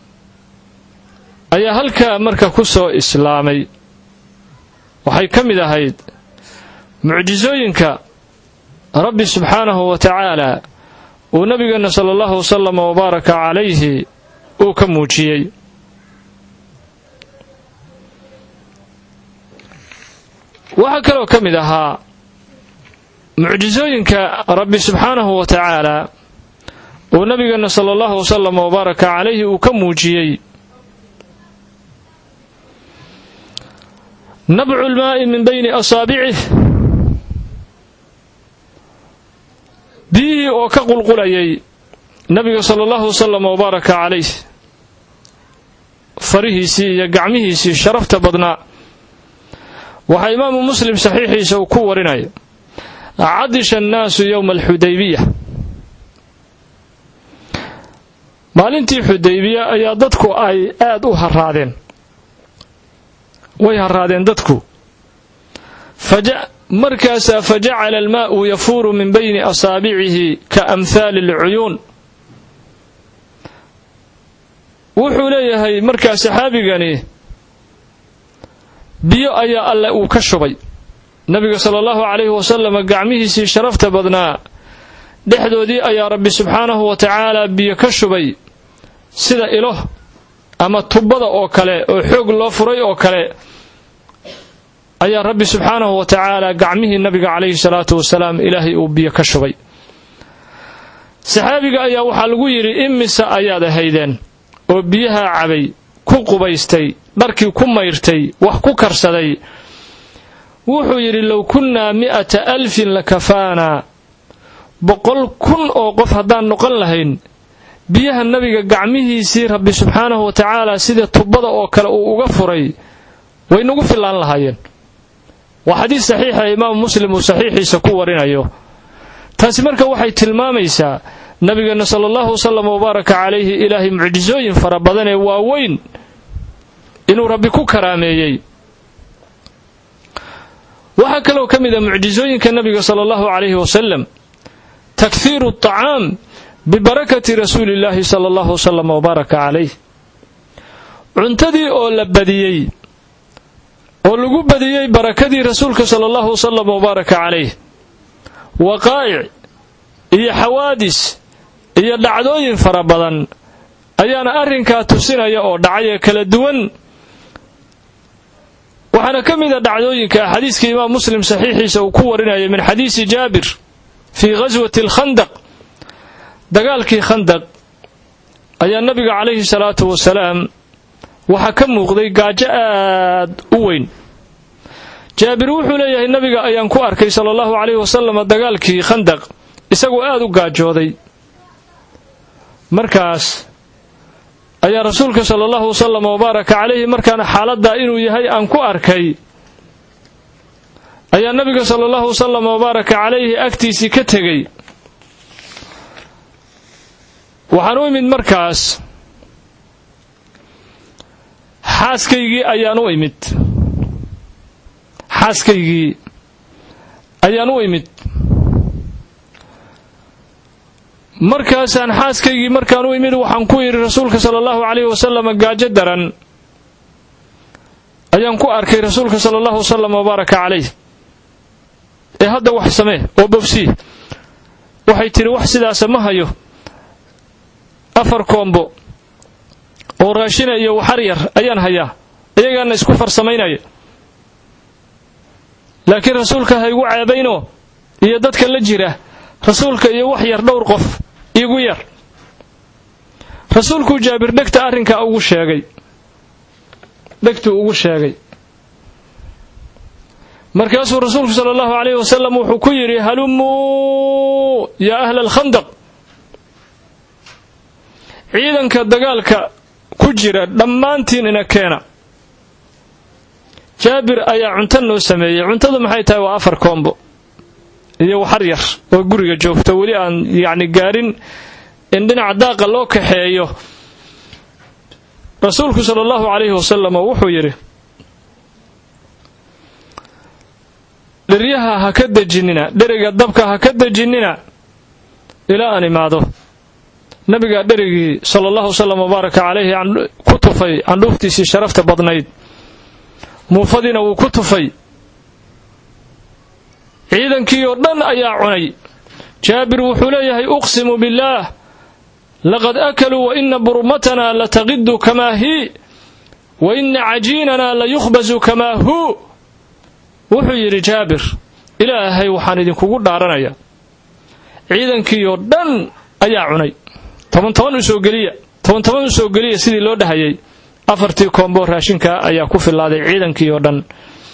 Speaker 1: ayaa halkaa marka ku soo islaamay waxay ka mid ahayd mucjisooyinka rabbi subxaanahu wa tacaala uu nabigeenna sala allahu wasalam wabaaraka calayhi uu ka muujiyey waxaa kaloo ka mid ahaa mucjisooyinka rabbi subxaanahu wa tacaala uu nabigeenna sala allahu wasalam wabaaraka calayhi uu ka muujiyey nabcu lmaa'i min bayni asaabicih biyihii oo ka qulqulayay nabiga sala allahu wasalam wabaaraka calayh farihiisii iyo gacmihiisii sharafta badnaa waxaa imaamu muslim saxiixiisa uu ku warinaya cadisha annaasu yowma alxudaybiya maalintii xudaybiya ayaa dadku ay aad u haraadeen way haraadeen dadku markaasaa fajacala almaa'u yafuuru min bayni asaabicihi ka amhaali alcuyuun wuxuu leeyahay markaa saxaabigani biyo ayaa alle uu ka shubay nabiga sala allahu calayhi wasalam gacmihiisii sharafta badnaa dhexdoodii ayaa rabbi subxaanahu wa tacaala biyo ka shubay sida ilo ama tubbada oo kale oo xoog loo furay oo kale ayaa rabbi subxaanahu wa tacaala gacmihii nabiga calayhi salaatu wasalaam ilaahay uu biyo ka shubay saxaabiga ayaa waxaa lagu yidhi imise ayaad ahaydeen oo biyahaa cabay ku qubaystay dharkii ku mayrtay wax ku karsaday wuxuu yidhi low kunnaa mi'ata alfin lakafaanaa boqol kun oo qof haddaan noqon lahayn biyaha nabiga gacmihiisii rabbi subxaanahu wa tacaala sida tubbada oo kale uu uga furay way nagu fillaan lahaayeen waa xadiis saxiixa imaamu muslim uu saxiixiisa ku warinayo taasi marka waxay tilmaamaysaa nabigeenna sala allahu wasalam wabaaraka calayhi ilaahay mucjisooyin fara badan ee waaweyn inuu rabbi ku karaameeyey waxaa kaloo ka mid a mucjisooyinka nabiga sala allahu calayhi wasalam takhiiru aطacaam bibarakati rasuuli illaahi sala allahu wasalam wabaaraka calayh cuntadii oo la badiyey oo lagu badiyey barakadii rasuulka sala allahu wasalam wabaaraka calayh waqaa'ic iyo xawaadis iyo dhacdooyin fara badan ayaana arrinkaa tusinaya oo dhacay ee kala duwan waxaana ka mid a dhacdooyinka xadiiska imaam muslim saxiixiisa uu ku warinaya min xadiisi jaabir fii ghaswati alkhandaq dagaalkii khandaq ayaa nabiga calayhi salaatu wasalaam waxaa ka muuqday gaajo aad u weyn jaabir wuxuu leeyahay nabiga ayaan ku arkay sala allahu calayhi wasalam dagaalkii khandaq isagoo aad u gaajooday markaas ayaa rasuulka sala allahu wasalam wabaaraka calayhi markaana xaaladdaa inuu yahay aan ku arkay ayaa nabiga sala allahu wasalam wabaaraka calayhi agtiisii ka tegey waxaan u imid markaas xaaskaygii ayaan u imid xaaskaygii ayaan u imid markaasaan xaaskaygii markaan u imid waxaan ku yidhi rasuulka sala allahu calayhi wasalam gaajo daran ayaan ku arkay rasuulka sala allahu wasalam wabaaraka calayh ee hadda wax samee oo bobsii waxay tidhi wax sidaasa ma hayo afar koombo oo raashina iyo waxar yar ayaan hayaa iyagaana isku farsamaynaya laakiin rasuulka ha igu ceebaynoo iyo dadka la jira rasuulka iyo wax yar dhowr qof igu yar rasuulkuu jaabir dhegta arrinkaa ugu sheegay dhegtuu ugu sheegay markaasuu rasuulku sala allahu calayhi wasalam wuxuu ku yidhi halumuu yaa ahla alkhandaq ciidanka dagaalka ku jira dhammaantiin ina keena jaabir ayaa cunto noo sameeyey cuntadu maxay tahay waa afar koombo iyo waxar yar oo guriga joogto weli aan yacni gaarin in dhinaca daaqa loo kaxeeyo rasuulku sala allahu calayhi wasalam wuxuu yidhi dheryaha ha ka dejinina dheriga dabka ha ka dejinina ilaa aan imaado nabigaa dherigii sala allahu wasalam wabaaraka calayhi ku tufay candhuuftiisii sharafta badnayd muufadiina wuu ku tufay ciidankii oo dhan ayaa cunay jaabir wuxuu leeyahay uqsimu billaah laqad akaluu wa ina burmatanaa lataqidu kamaa hii wa ina cajiinanaa layukhbasu kamaa huu wuxuu yidhi jaabir ilaahay waxaan idinkugu dhaaranaya ciidankii oo dhan ayaa cunay toban toban u soo geliya toban toban u soo geliya sidii loo dhahayay afartii koombo raashinkaa ayaa ku filaaday ciidankii oo dhan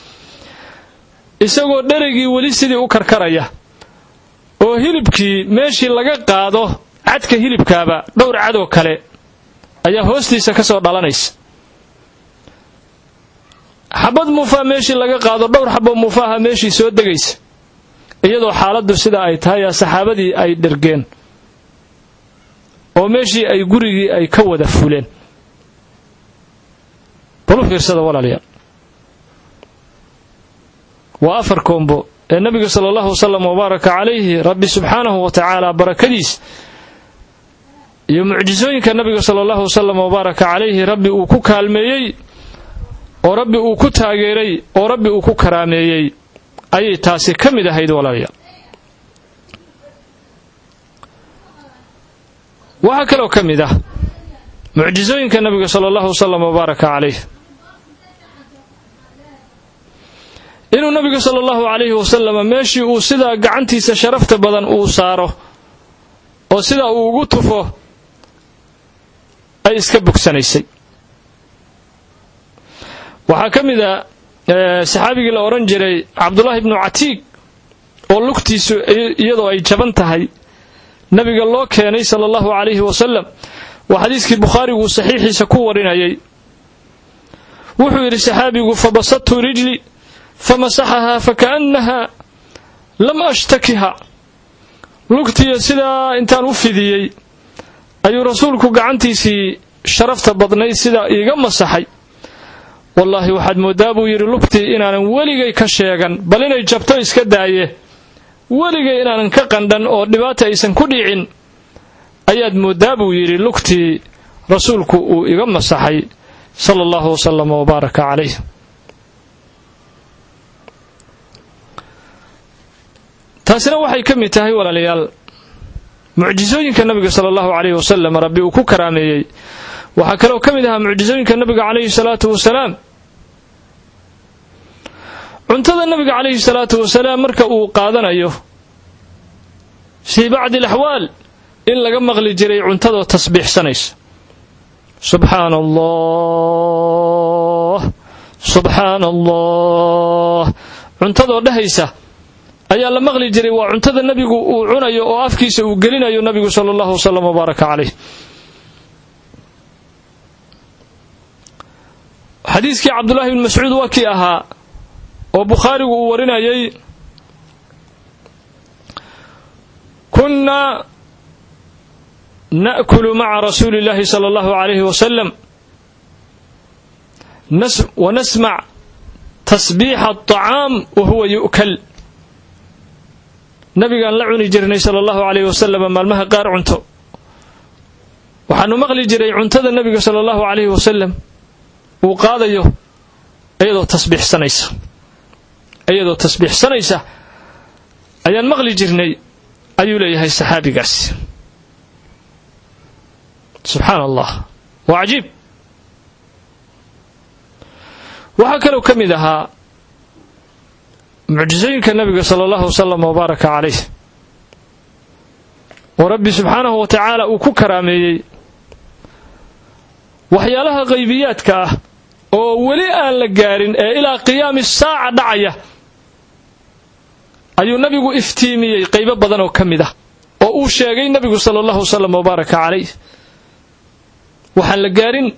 Speaker 1: isagoo dherigii weli sidii u karkaraya oo hilibkii meeshii laga qaado cadka hilibkaaba dhowr cadoo kale ayaa hoostiisa ka soo dhalanaysa xabad muufaa meeshii laga qaado dhowr xabo muufaaha meeshii soo degaysa iyadoo xaaladdu sida ay tahay aa saxaabadii ay dhergeen oo meeshii ay gurigii ay ka wada fuleen balu fiirsada walaalayaal waa afar koombo ee nabiga sala allahu wasalam wabaaraka calayhi rabbi subxaanahu wa tacaala barakadiis iyo mucjisooyinka nabiga sala allahu wasalam wabaaraka calayhi rabbi uu ku kaalmeeyey oo rabbi uu ku taageeray oo rabbi uu ku karaameeyey ayay taasi ka mid ahayd walaalayaal waxaa kaloo ka mid ah mucjisooyinka nabiga sala allahu wasalam wabaaraka calayh inuu nabigu sala allahu calayhi wasalama meeshii uu sidaa gacantiisa sharafta badan uu saaro oo sidaa uu ugu tufo ay iska bogsanaysay waxaa ka mid a saxaabigii la odhan jiray cabdullaahi ibnu catiig oo lugtiisu iyadoo ay jaban tahay nabiga loo keenay sala allahu calayhi wasalam waa xadiiskii bukhaariguu saxiixiisa ku warinayay wuxuu yidhi saxaabigu fabasadtu rijli famasaxahaa fakaannaha lam ashtakiha lugtiya sidaa intaan u fidiyey ayuu rasuulku gacantiisii sharafta badnayd sidaa iiga masaxay wallaahi waxaad mooddaa buu yidhi lugtii inaanan weligay ka sheegan bal inay jabto iska daaye weligay inaanan ka qandhan oo dhibaata aysan ku dhicin ayaad mooddaa buu yidhi lugtii rasuulku uu iga masaxay sala allahu wasalama wabaaraka calayh taasina waxay ka mid tahay walaalayaal mucjisooyinka nabiga sala allahu calayhi wasalam rabbi uu ku karaameeyey waxaa kaloo ka mid ahaa mucjisooyinka nabiga calayhi salaatu wasalaam cuntada nabiga calayhi salaatu wasalaam marka uu qaadanayo fii bacdi alaxwaal in laga maqli jiray cuntadoo tasbiixsanaysa subxaana allah subxaana allah cuntadoo dhahaysa ayaa la maqli jiray waa cuntada nebigu uu cunayo oo afkiisa uu gelinayo nabigu sala allahu wasalam wabaaraka calayh xadiiskii cabdullaahi bn mascuud waa kii ahaa oo bukhaarigu uu warinayay kunnaa na'kulu maca rasuuli اllahi sala allahu calayhi wasalam wanasmac tasbiixa aطacaam wa huwa yu'kal nabigaan la cuni jirnay sala allahu calayh wasalam maalmaha qaar cunto waxaanu maqli jiray cuntada nebiga sala allahu calayhi wasalam uu qaadayo iyadoo tasbiixsanaysa iyadoo tasbiixsanaysa ayaan maqli jirnay ayuu leeyahay saxaabigaasi subxaana allah waa cajiib waxaa kaloo ka mid ahaa mucjisooyinka nabiga sala allahu wasalam wabaaraka calayh oo rabbi subxaanahu wa tacaala uu ku karaameeyey waxyaalaha qaybiyaadka ah oo weli aan la gaarin ee ilaa qiyaami saaca dhacaya ayuu nabigu iftiimiyey qaybo badan oo ka mid ah oo uu sheegay nabigu sala allahu wasalam wabaaraka calayh waxaan la gaarin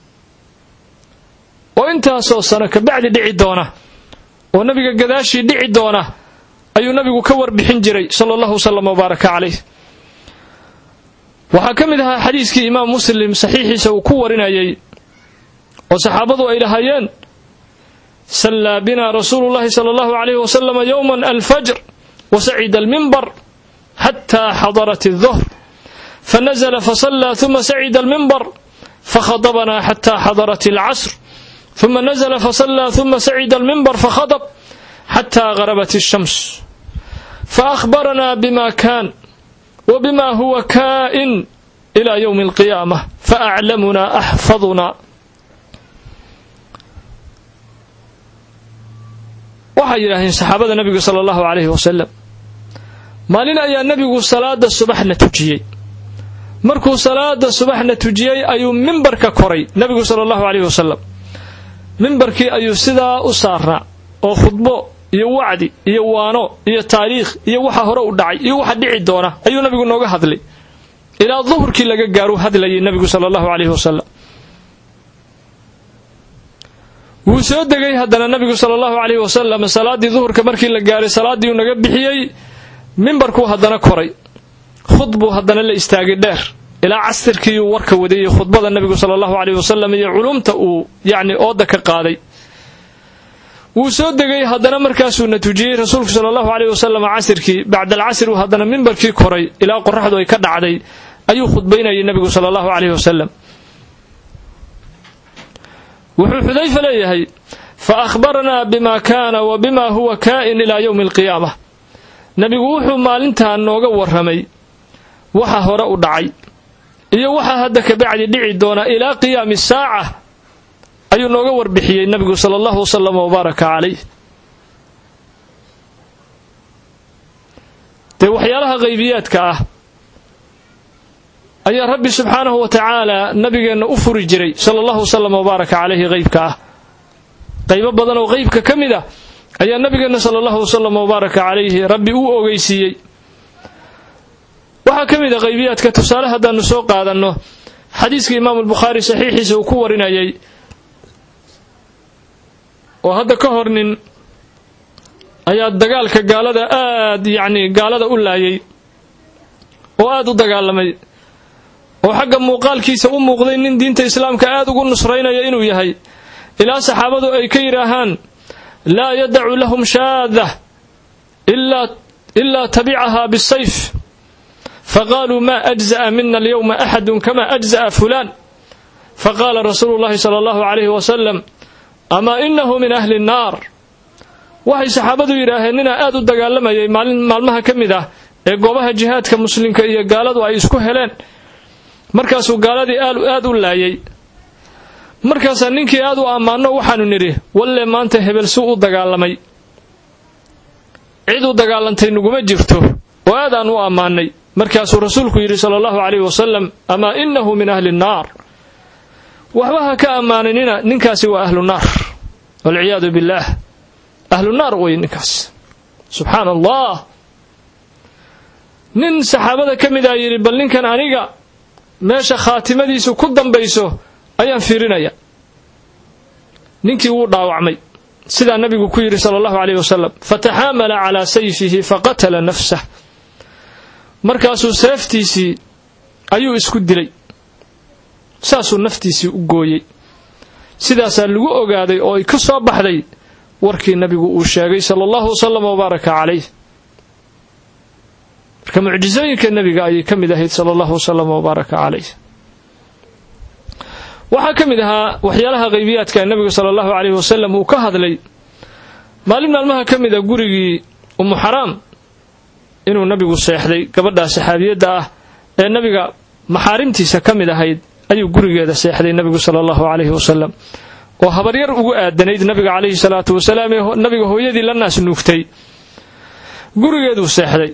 Speaker 1: oo intaasoo sano kabacdi dhici doona oo nabiga gadaashii dhici doona ayuu nabigu ka warbixin jiray sala allahu wasalam wabaaraka calayh waxaa ka mid ahaa xadiiskii imaam muslim saxiixiisa uu ku warinayay oo saxaabadu ay lahaayeen sallaa bina rasuulu llahi sala allahu calayh wasalam yowman alfajr wasacida almimbar xataa xadarat الظhr fanazla fasallaa ثuma sacida almimbar fakhadabanaa xataa xadarat اlcasr ثuma nazla fasallaa ثuma sacida almimbar fakhadb xataa garabat الshams faأkhbaranaa bima kan wbima huwa kaa'in إlى ywm اlqiyaamة faأclamuna axfaduna waxay yidhaaheen saxaabada nebigu sala allahu calayhi wasalam maalin ayaa nebigu salaada subaxna tujiyey markuu salaada subaxna tujiyey ayuu mimbarka koray nebigu sala allahu calayhi wasalam mimbarkii ayuu sidaa u saarnaa oo khudbo iyo wacdi iyo waano iyo taariikh iyo waxa hore u dhacay iyo waxa dhici doona ayuu nebigu nooga hadlay ilaa duhurkii laga gaaru hadlayay nebigu sala allahu calayhi wasalam wuu soo degay haddana nabigu sala allahu calayhi wasalam salaaddii duhurka markii la gaaray salaaddii uu naga bixiyey mimbarkuu haddana koray khudbuu haddana la istaagay dheer ilaa casirkiiuu warka wadayey khudbada nebigu sala allahu calayhi wasalam iyo culumta uu yacni ooda ka qaaday wuu soo degay haddana markaasuuna tujiyey rasuulku sala allahu caleyh wasalam casirkii bacda alcasr uu haddana mimbarkii koray ilaa qoraxdu ay ka dhacday ayuu khudbaynayay nebigu sala allahu caleyh wasalam wuxuu xudayfa leeyahay fa akhbarnaa bima kaana wa bima huwa kaa'in ilaa yowmi alqiyaama nebigu wuxuu maalintaa nooga warramay waxa hore u dhacay iyo waxa hadda kabacdi dhici doona ilaa qiyaami saaca ayuu nooga warbixiyey nebigu sala allahu wasalam wabaaraka calayh dee waxyaalaha qaybiyaadka ah ayaa rabbi subxaanahu wa tacaala nabigeenna u furi jiray sala allahu wasalam wabaaraka calayhi qeybka ah qaybo badan oo qeybka ka mid ah ayaa nabigeenna sala allahu wasalam wabaaraka calayhi rabbi uu ogeysiiyey waxaa ka mid a qaybiyaadka tusaale haddaannu soo qaadanno xadiiska imaamu albukhaari saxiixiisa uu ku warinayay oo hadda ka hor nin ayaa dagaalka gaalada aad yacni gaalada u laayay oo aad u dagaalamay oo xagga muuqaalkiisa u muuqday nin diinta islaamka aad ugu nusraynaya inuu yahay ilaa saxaabadu ay ka yidhaahaan laa yadacu lahum shaada ilaa tabicahaa bisayf faqaaluu ma ajza'a mina alyowma axadun kama ajza'a fulaan faqaala rasuulu llahi sala allahu calayhi wasalam amaa inahu min ahli nnaar waxay saxaabadu yidhaaheen ninaa aad u dagaalamayay maalin maalmaha ka mid ah ee goobaha jihaadka muslimka iyo gaaladu ay isku heleen markaasuu gaaladii aad u laayay markaasaa ninkii aad u ammaano waxaanu nidhi walle maanta hebel suu u dagaalamay cid u dagaalantay naguma jirto oo aad aan u ammaanay markaasuu rasuulku yidhi sala allahu calayhi wasalam amaa inahu min ahli nnaar waxba ha ka ammaaninina ninkaasi waa ahlu naar walciyaadu billaah ahlu naar wey ninkaas subxaana allah nin saxaabada ka mid a yidhi bal ninkan aniga meesha khaatimadiisu ku dambayso ayaan fiirinaya ninkii wuu dhaawacmay sidaa nabigu ku yidhi sala allahu caleyh wasalam fataxaamala calaa sayfihi faqatala nafsah markaasuu seeftiisii ayuu isku dilay saasuu naftiisii u gooyey sidaasaa lagu ogaaday oo ay ka soo baxday warkii nabigu uu sheegay sala allahu wasalam wabaaraka calayh marka mucjisooyinka nebiga ayay ka mid ahayd sala allahu wasalam wabaaraka calayh waxaa ka mid ahaa waxyaalaha qaybiyaadka nebigu sala allahu calayhi wasalam uu ka hadlay maalin maalmaha ka mid a gurigii umu xaraam inuu nabigu seexday gabadhaa saxaabiyadda ah ee nabiga maxaarimtiisa ka mid ahayd ayuu gurigeeda seexday nabigu sala allahu calayhi wasalam oo habaryar ugu aadanayd nabiga calayhi salaatu wasalaam ee nabiga hooyadii la naas nuugtay gurigeeduu seexday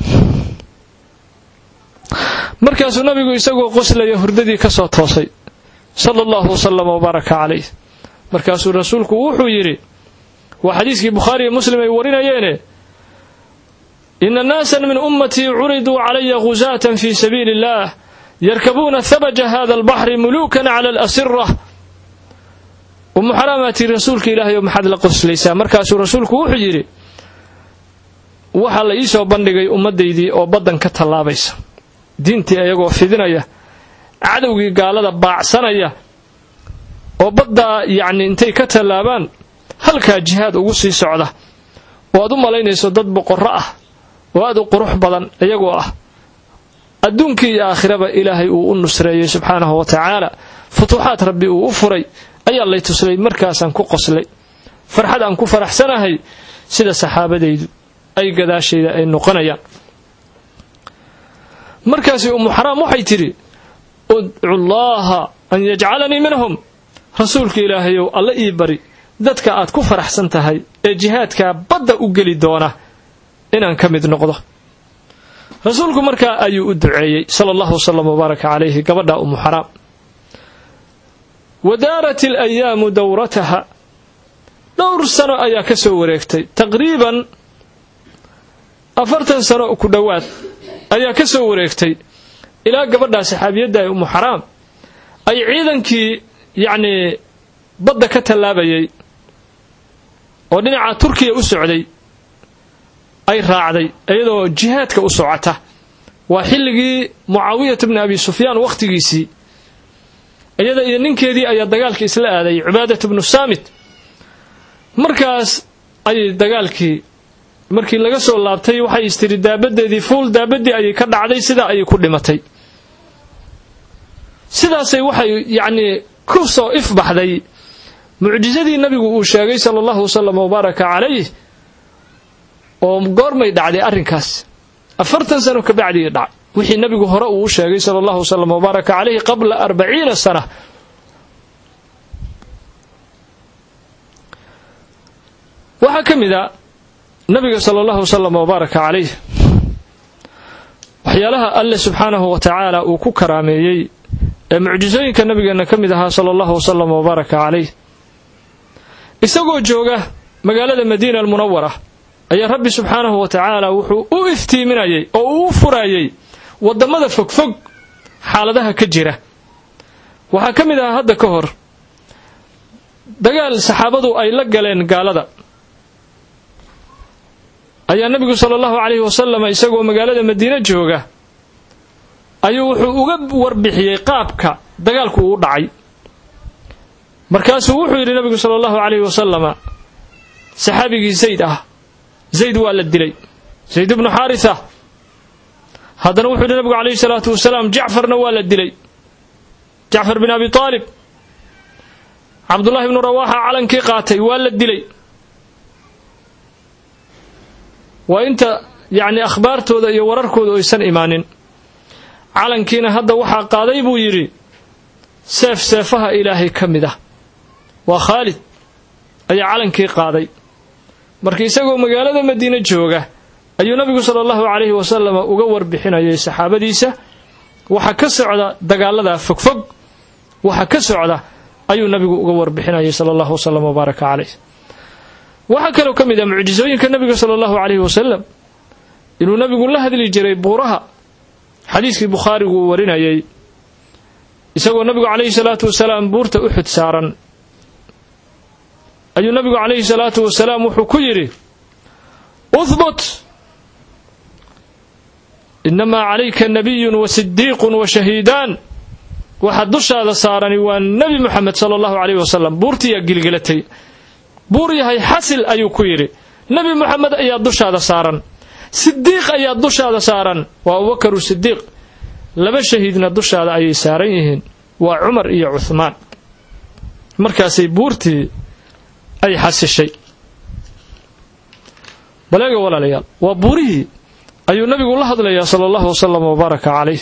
Speaker 1: markaasuu nabigu isagoo qoslaya hurdadii ka soo toosay sala allahu wasalam wabaaraka calayh markaasuu rasuulku wuxuu yidhi waa xadiiskii bukhaariiyo muslim ay warinayeene ina naasan min ummatii curiduu calaya ghusaatan fii sabiili illaah yarkabuuna habaja hada albaxri muluukan cala alasira umu xaraamaatii rasuulka ilaahay oo maxaad la qoslaysaa markaasuu rasuulku wuxuu yidhi waxaa la ii soo bandhigay ummaddaydii oo baddan ka tallaabaysa diintii ayagoo fidinaya cadowgii gaalada baacsanaya oo baddaa yacni intay ka tallaabaan halkaa jihaad ugu sii socda oo aad u malaynayso dad boqorro ah oo aad u qurux badan iyagoo ah adduunkii iyo aakhiraba ilaahay uu u nusreeyey subxaanahu wa tacaala futuuxaad rabbi uu u furay ayaa lay tuslay markaasaan ku qoslay farxad aan ku faraxsanahay sida saxaabadaydu ay gadaashayda ay noqonayaan markaasi umu xaraam waxay tidhi udcu llaaha an yajcalanii minhum rasuulka ilaahayow alla ii bari dadka aad ku faraxsan tahay ee jihaadkaa badda u geli doona inaan ka mid noqdo rasuulku markaa ayuu u duceeyey sala allahu wasalam wabaaraka calayhi gabadha umu xaraam wadaarat alayaamu dowrataha dhowr sano ayaa ka soo wareegtay taqriiban afartan sano ku dhowaad ayaa ka soo wareegtay ilaa gabadhaa saxaabiyadda ee umu xaraam ay ciidankii yacnii badda ka tallaabayay oo dhinaca turkiya u socday ay raacday iyadoo jihaadka u socota waa xilligii mucaawiyata bni abi sufyaan wakhtigiisii iyada iyo ninkeedii ayaa dagaalka isla aaday cibaadatu bnu saamit markaas ayay dagaalkii markii laga soo laabtay waxay istiri daabadeedii fuul daabaddii ayay ka dhacday sidaa ayay ku dhimatay sidaasay waxay yacnii ku soo ifbaxday mucjisadii nabigu uu sheegay sala allahu wasalam wabaaraka calayh oo goormay dhacday arrinkaas afartan sano ka bacdii dhac wixii nabigu hore uu u sheegay sala allahu wasalam wabaaraka calayhi qabla arbaciina sana waxaa ka mid a nabiga sala allahu wasalam wabaaraka calayh waxyaalaha alle subxaanahu wa tacaala uu ku karaameeyey ee mucjisooyinka nabigeenna ka mid ahaa sala allahu wasalam wabaaraka calayh isagoo jooga magaalada madiina almunawara ayaa rabbi subxaanahu wa tacaala wuxuu u iftiiminayay oo uu u furayay waddamada fogfog xaaladaha ka jira waxaa ka mid ahaa hadda ka hor dagaal saxaabadu ay la galeen gaalada ayaa nebigu sala allahu calayhi wasalam isagoo magaalada madiine jooga ayuu wuxuu uga warbixiyey qaabka dagaalku uu dhacay markaasuu wuxuu yidhi nebigu sala allahu calayhi wasalama saxaabigii zayd ah zayd waa la dilay zayd ibnu xaarisa haddana wuxuu yidhi nebigu calayhi salaatu wasalaam jacfarna waa la dilay jacfar bin abi taalib cabdullahi ibnu rawaaxa calankii qaatay waa la dilay waa inta yacni akhbaartooda iyo wararkooda aysan imaanin calankiina hadda waxaa qaaday buu yidhi seef seefaha ilaahay ka mid ah waa khaalid ayaa calankii qaaday marka isagoo magaalada madiine jooga ayuu nabigu sala allahu calayhi wasalama uga warbixinayay saxaabadiisa waxa ka socda dagaalada fogfog waxa ka socda ayuu nabigu uga warbixinayay sala allahu wasalam wabaaraka caleyh waxaa kaloo ka mid ah mucjisooyinka nabiga sala allahu calayhi wasalam inuu nabigu la hadli jiray buuraha xadiiskii bukhaarigu uu warinayay isagoo nabigu calayhi salaatu wasalaam buurta uxud saaran ayuu nabigu calayhi salaatu wasalaam wuxuu ku yidhi uhbut inamaa calayka nabiyun wa sidiiqun wa shahiidaan waxaa dushaada saarani waa nebi moxamed sala allahu calayhi wasalam buurtiiyaa gilgilatay buur yahay xasil ayuu ku yidhi nebi moxamed ayaa dushaada saaran sidiiq ayaa dushaada saaran waa abubakaru sidiiq laba shahiidna dushaada ayay saaran yihiin waa cumar iyo cuhmaan markaasay buurtii ay xasishay baleega walaalayaal waa buurihii ayuu nabigu la hadlayaa sala allahu wasalam wabaaraka calayh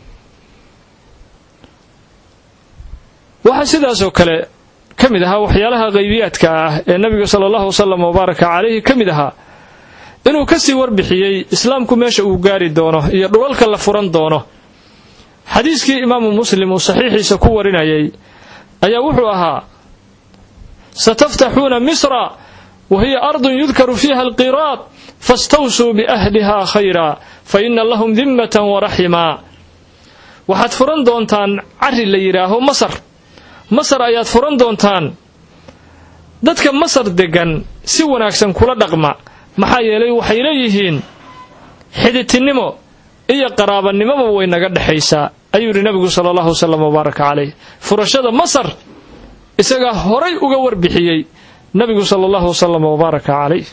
Speaker 1: waxaa sidaasoo kale ka mid ahaa waxyaalaha qaybiyaadka ah ee nabiga sala allahu wasalam wabaaraka calayhi ka mid ahaa inuu kasii warbixiyey islaamku meesha uu gaari doono iyo dhulalka la furan doono xadiiskii imaamu muslim uu saxiixiisa ku warinayay ayaa wuxuu ahaa sataftaxuuna misra wa hiya ardun yudkaru fiiha alqiraad fastawsuu biahliha khayra fa ina lahum dimmatan waraximaa waxaad furan doontaan cari la yidhaaho masar masar ayaad furan doontaan dadka masar deggan si wanaagsan kula dhaqma maxaa yeelay waxay leeyihiin xiditinimo iyo qaraabanimoba way naga dhexaysaa ayuu yidhi nabigu sala allahu wasalam wabaaraka calayh furashada masar isagaa horay uga warbixiyey nabigu sala allahu wasalam wabaaraka calayh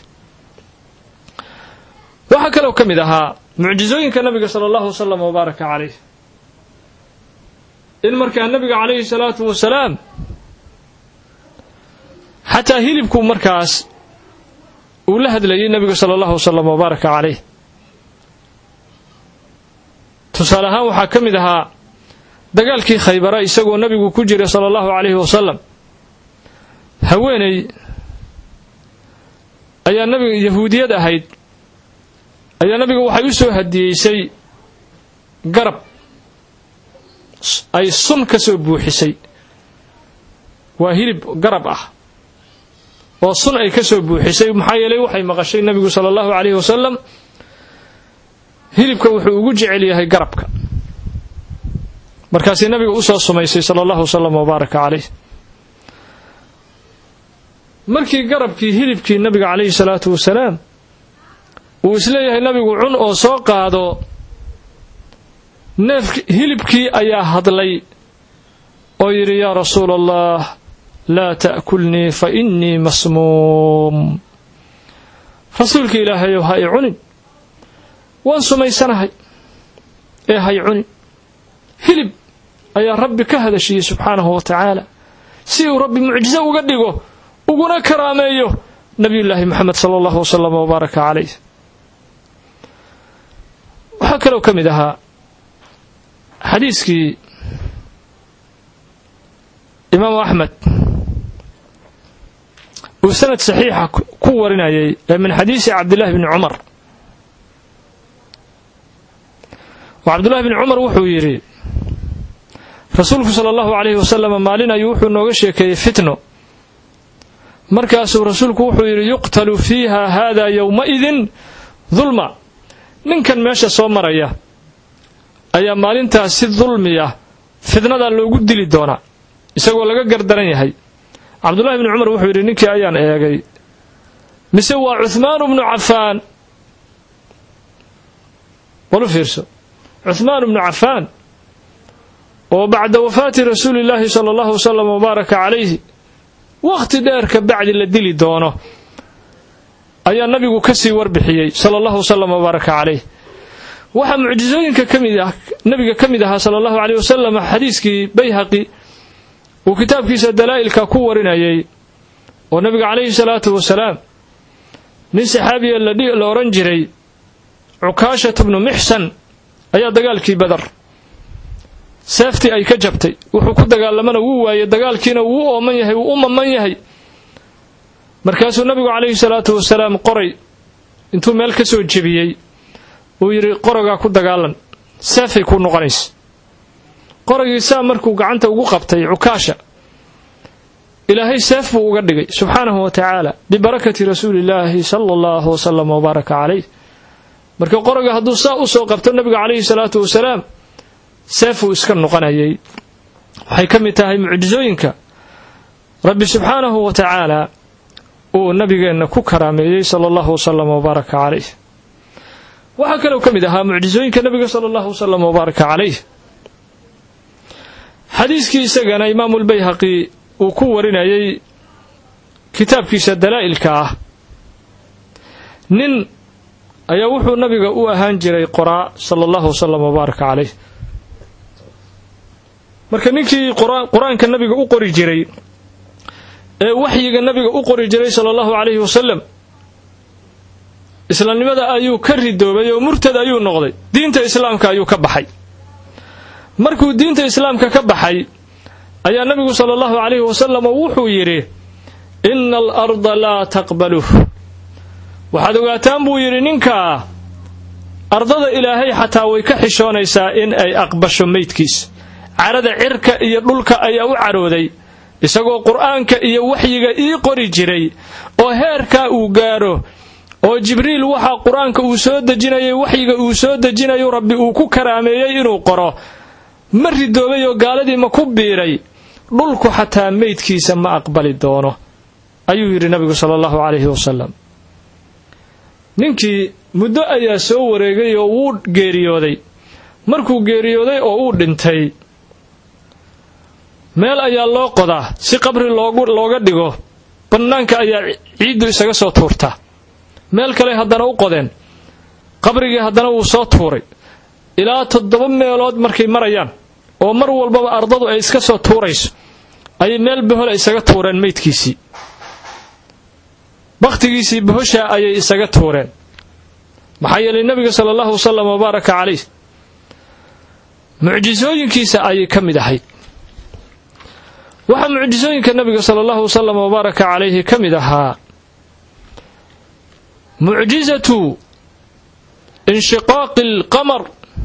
Speaker 1: waxaa kaloo ka mid ahaa mucjisooyinka nabiga sala allahu wasalam wabaaraka calayh in markaa nabiga calayhi salaatu wasalaam xataa hilibku markaas uu la hadlayay nabiga sala allahu wasalam wabaaraka calayh tusaale ahaan waxaa ka mid ahaa dagaalkii khaybara isagoo nabigu ku jira sala allahu calayhi wasalam haweeney ayaa nabiga yahuudiyad ahayd ayaa nabiga waxay u soo hadiyeysay garab ay sun ka soo buuxisay waa hilib garab ah oo sun ay ka soo buuxisay maxaa yeelay waxay maqashay nabigu sala allahu calayhi wasalam hilibka wuxuu ugu jecel yahay garabka markaasay nabiga usoo sumaysay sala allahu wasalam wabaaraka calayh markii garabkii hilibkii nabiga calayhi salaatu wasalaam uu isleeyahay nabigu cun oo soo qaado neef hilibkii ayaa hadlay oo yidhi yaa rasuula allah laa ta'kulnii fa innii masmuum rasuulka ilaahayow ha i cunin waan sumaysanahay ee hay cunin hilib ayaa rabbi ka hadashiyey subxaanahu wa tacaala si uu rabbi mucjiso uga dhigo uguna karaameeyo nabiyullaahi moxamed sala allahu wasalam wabaaraka calayh waxaa kaloo ka mid ahaa xadiiskii imaamu axmed uu sanad saxiixa ku warinayay ee min xadiisi cabdillahi bni cumar oo cabdullahi bni cumar wuxuu yidhi rasuulku sala allahu calayhi wasalam maalin ayuu wuxuu nooga sheekeeyey fitno markaasuu rasuulku wuxuu yidhi yuqtalu fiiha haada yowmaidin dulma ninkan meesha soo maraya ayaa maalintaas si dulmiya fitnadaa loogu dili doonaa isagoo laga gardaran yahay cabdullahi bni cumar wuxuu yidhi ninkii ayaan eegay mise waa cuhmaanu bnu cafaan walu fiirso cuhmaan bnu cafaan oo bacda wafaati rasuulillaahi sala allahu wasalam wabaaraka calayhi wakhti dheer ka bacdi la dili doono ayaa nabigu ka sii warbixiyey sala allahu wasalam wabaaraka calayh waxaa mucjisooyinka kamid ah nabiga ka mid ahaa sala allahu caleyh wasalam xadiiskii bayhaqi uu kitaabkiisa dalaa'ilka ku warinayay oo nabiga calayhi salaatu wasalaam nin saxaabiya la odhan jiray cukaashata bnu mixsan ayaa dagaalkii badar seeftii ay ka jabtay wuxuu ku dagaalamana wuu waayey dagaalkiina wuu ooman yahay wuu u maman yahay markaasuu nabigu calayhi salaatu wasalaam qoray intuu meel ka soo jebiyey uu yidhi qorogaa ku dagaalan seefay ku noqonaysa qoragii saa markuu gacanta ugu qabtay cukaasha ilaahay seef buu uga dhigay subxaanahu wa tacaala bibarakati rasuulillaahi sala allahu wasalam wabaaraka calayh marka qoroga hadduu saa u soo qabto nabiga calayhi salaatu wasalaam seefuu iska noqonayay waxay ka mid tahay mucjisooyinka rabbi subxaanahu wa tacaala uu nabigeenna ku karaameeyey sala allahu wasalam wabaaraka calayh waxaa kaloo ka mid ahaa mucjisooyinka nabiga sala allahu wasalam wabaaraka calayh xadiiskii isagana imaamulbayhaqi uu ku warinayay kitaabkiisa dalaa'ilka ah nin ayaa wuxuu nabiga u ahaan jiray qoraa sala allahu wasalam wabaaraka calayh marka ninkii qur-aanka nabiga u qori jiray ee waxyiga nabiga u qori jiray sala allahu calayhi wasalam islaamnimada ayuu ka ridoobay oo murtad ayuu noqday diinta islaamka ayuu ka baxay markuu diinta islaamka ka baxay ayaa nabigu sala allahu calayhi wasalam wuxuu yidhi ina alarda laa taqbaluh waxaad ogaataan buu yidhi ninkaa ardada ilaahay xataa way ka xishoonaysaa in ay aqbasho meydkiis carada cirka iyo dhulka ayaa u carooday isagoo qur'aanka iyo waxyiga ii qori jiray oo heerkaa uu gaadho oo jibriil waxaa qur-aanka uu soo dejinayay waxyiga uu soo dejinayo rabbi uu ku karaameeyey inuu qoro ma ridoobay oo gaaladii ma ku biiray dhulku xataa meydkiisa ma aqbali doono ayuu yidhi nabigu sala allahu calayhi wasalam ninkii muddo ayaa soo wareegay oo wuu geeriyooday markuu geeriyooday oo uu dhintay meel ayaa loo qodaa si qabri looga dhigo bannaanka ayaa ciiddu isaga soo tuurtaa meel kale haddana u qodeen qabrigii haddana wuu soo tuuray ilaa toddoba meelood markay marayaan oo mar walbaba ardadu ay iska soo tuurayso ayay meel bohola isaga tuureen meydkiisii bakhtigiisii bohoshaa ayay isaga tuureen maxaa yeelay nebiga sala allahu wasalam wabaaraka calayh mucjisooyinkiisa ayay ka mid ahayd waxaa mucjisooyinka nabiga sala allahu wasalam wabaaraka calayhi ka mid ahaa mucjisatu inshiqaaqi alqamar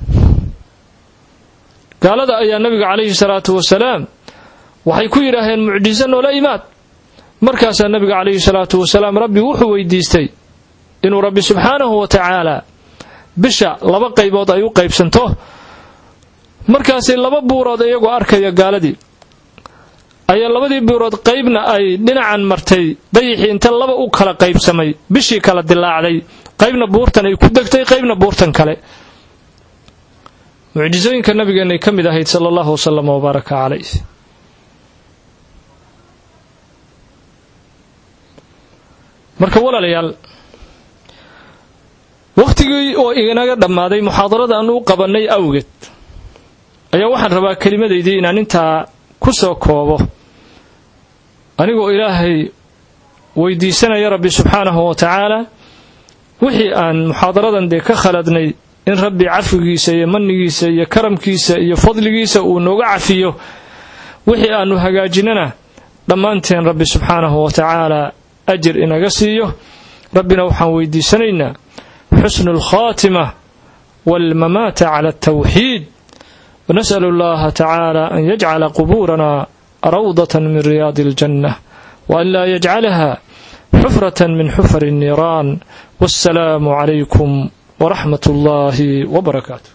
Speaker 1: gaalada ayaa nabiga calayhi salaatu wasalaam waxay ku yidhaaheen mucjiso noola imaad markaasaa nabiga calayhi salaatu wasalaam rabbi wuxuu weydiistay inuu rabbi subxaanahu wa tacaala bisha laba qaybood ay u qaybsanto markaasay laba buurood iyagoo arkaya gaaladii ayaa labadii buurood qaybna ay dhinacan martay dayixii inta laba u kala qaybsamay bishii kala dilaacday qaybna buurtan ay ku degtay qaybna buurtan kale mucjisooyinka nabigeennay ka mid ahayd sala allahu wasalam wabaaraka calayh marka walaalayaal wakhtigii oo inaga dhammaaday muxaadarada aanu u qabannay awgeed ayaa waxaan rabaa kelimadaydii inaan intaa ku soo koobo anigoo ilaahay weydiisanaya rabbi subxaanahu wa tacaala wixii aan muxaadaradan dee ka khaladnay in rabbi cafigiisa iyo manigiisa iyo karamkiisa iyo fadligiisa uu nooga cafiyo wixii aanu hagaajinana dhammaanteen rabbi subxaanahu wa tacaala ajir inaga siiyo rabbina waxaan weydiisanaynaa xusnu alkhaatima waalmamaata cala altawxiid ونسأل الله تعالى أن يجعل قبورنا روضة من رياض الجنة وأن لا يجعلها حفرة من حفر النيران والسلام عليكم ورحمة الله وبركاته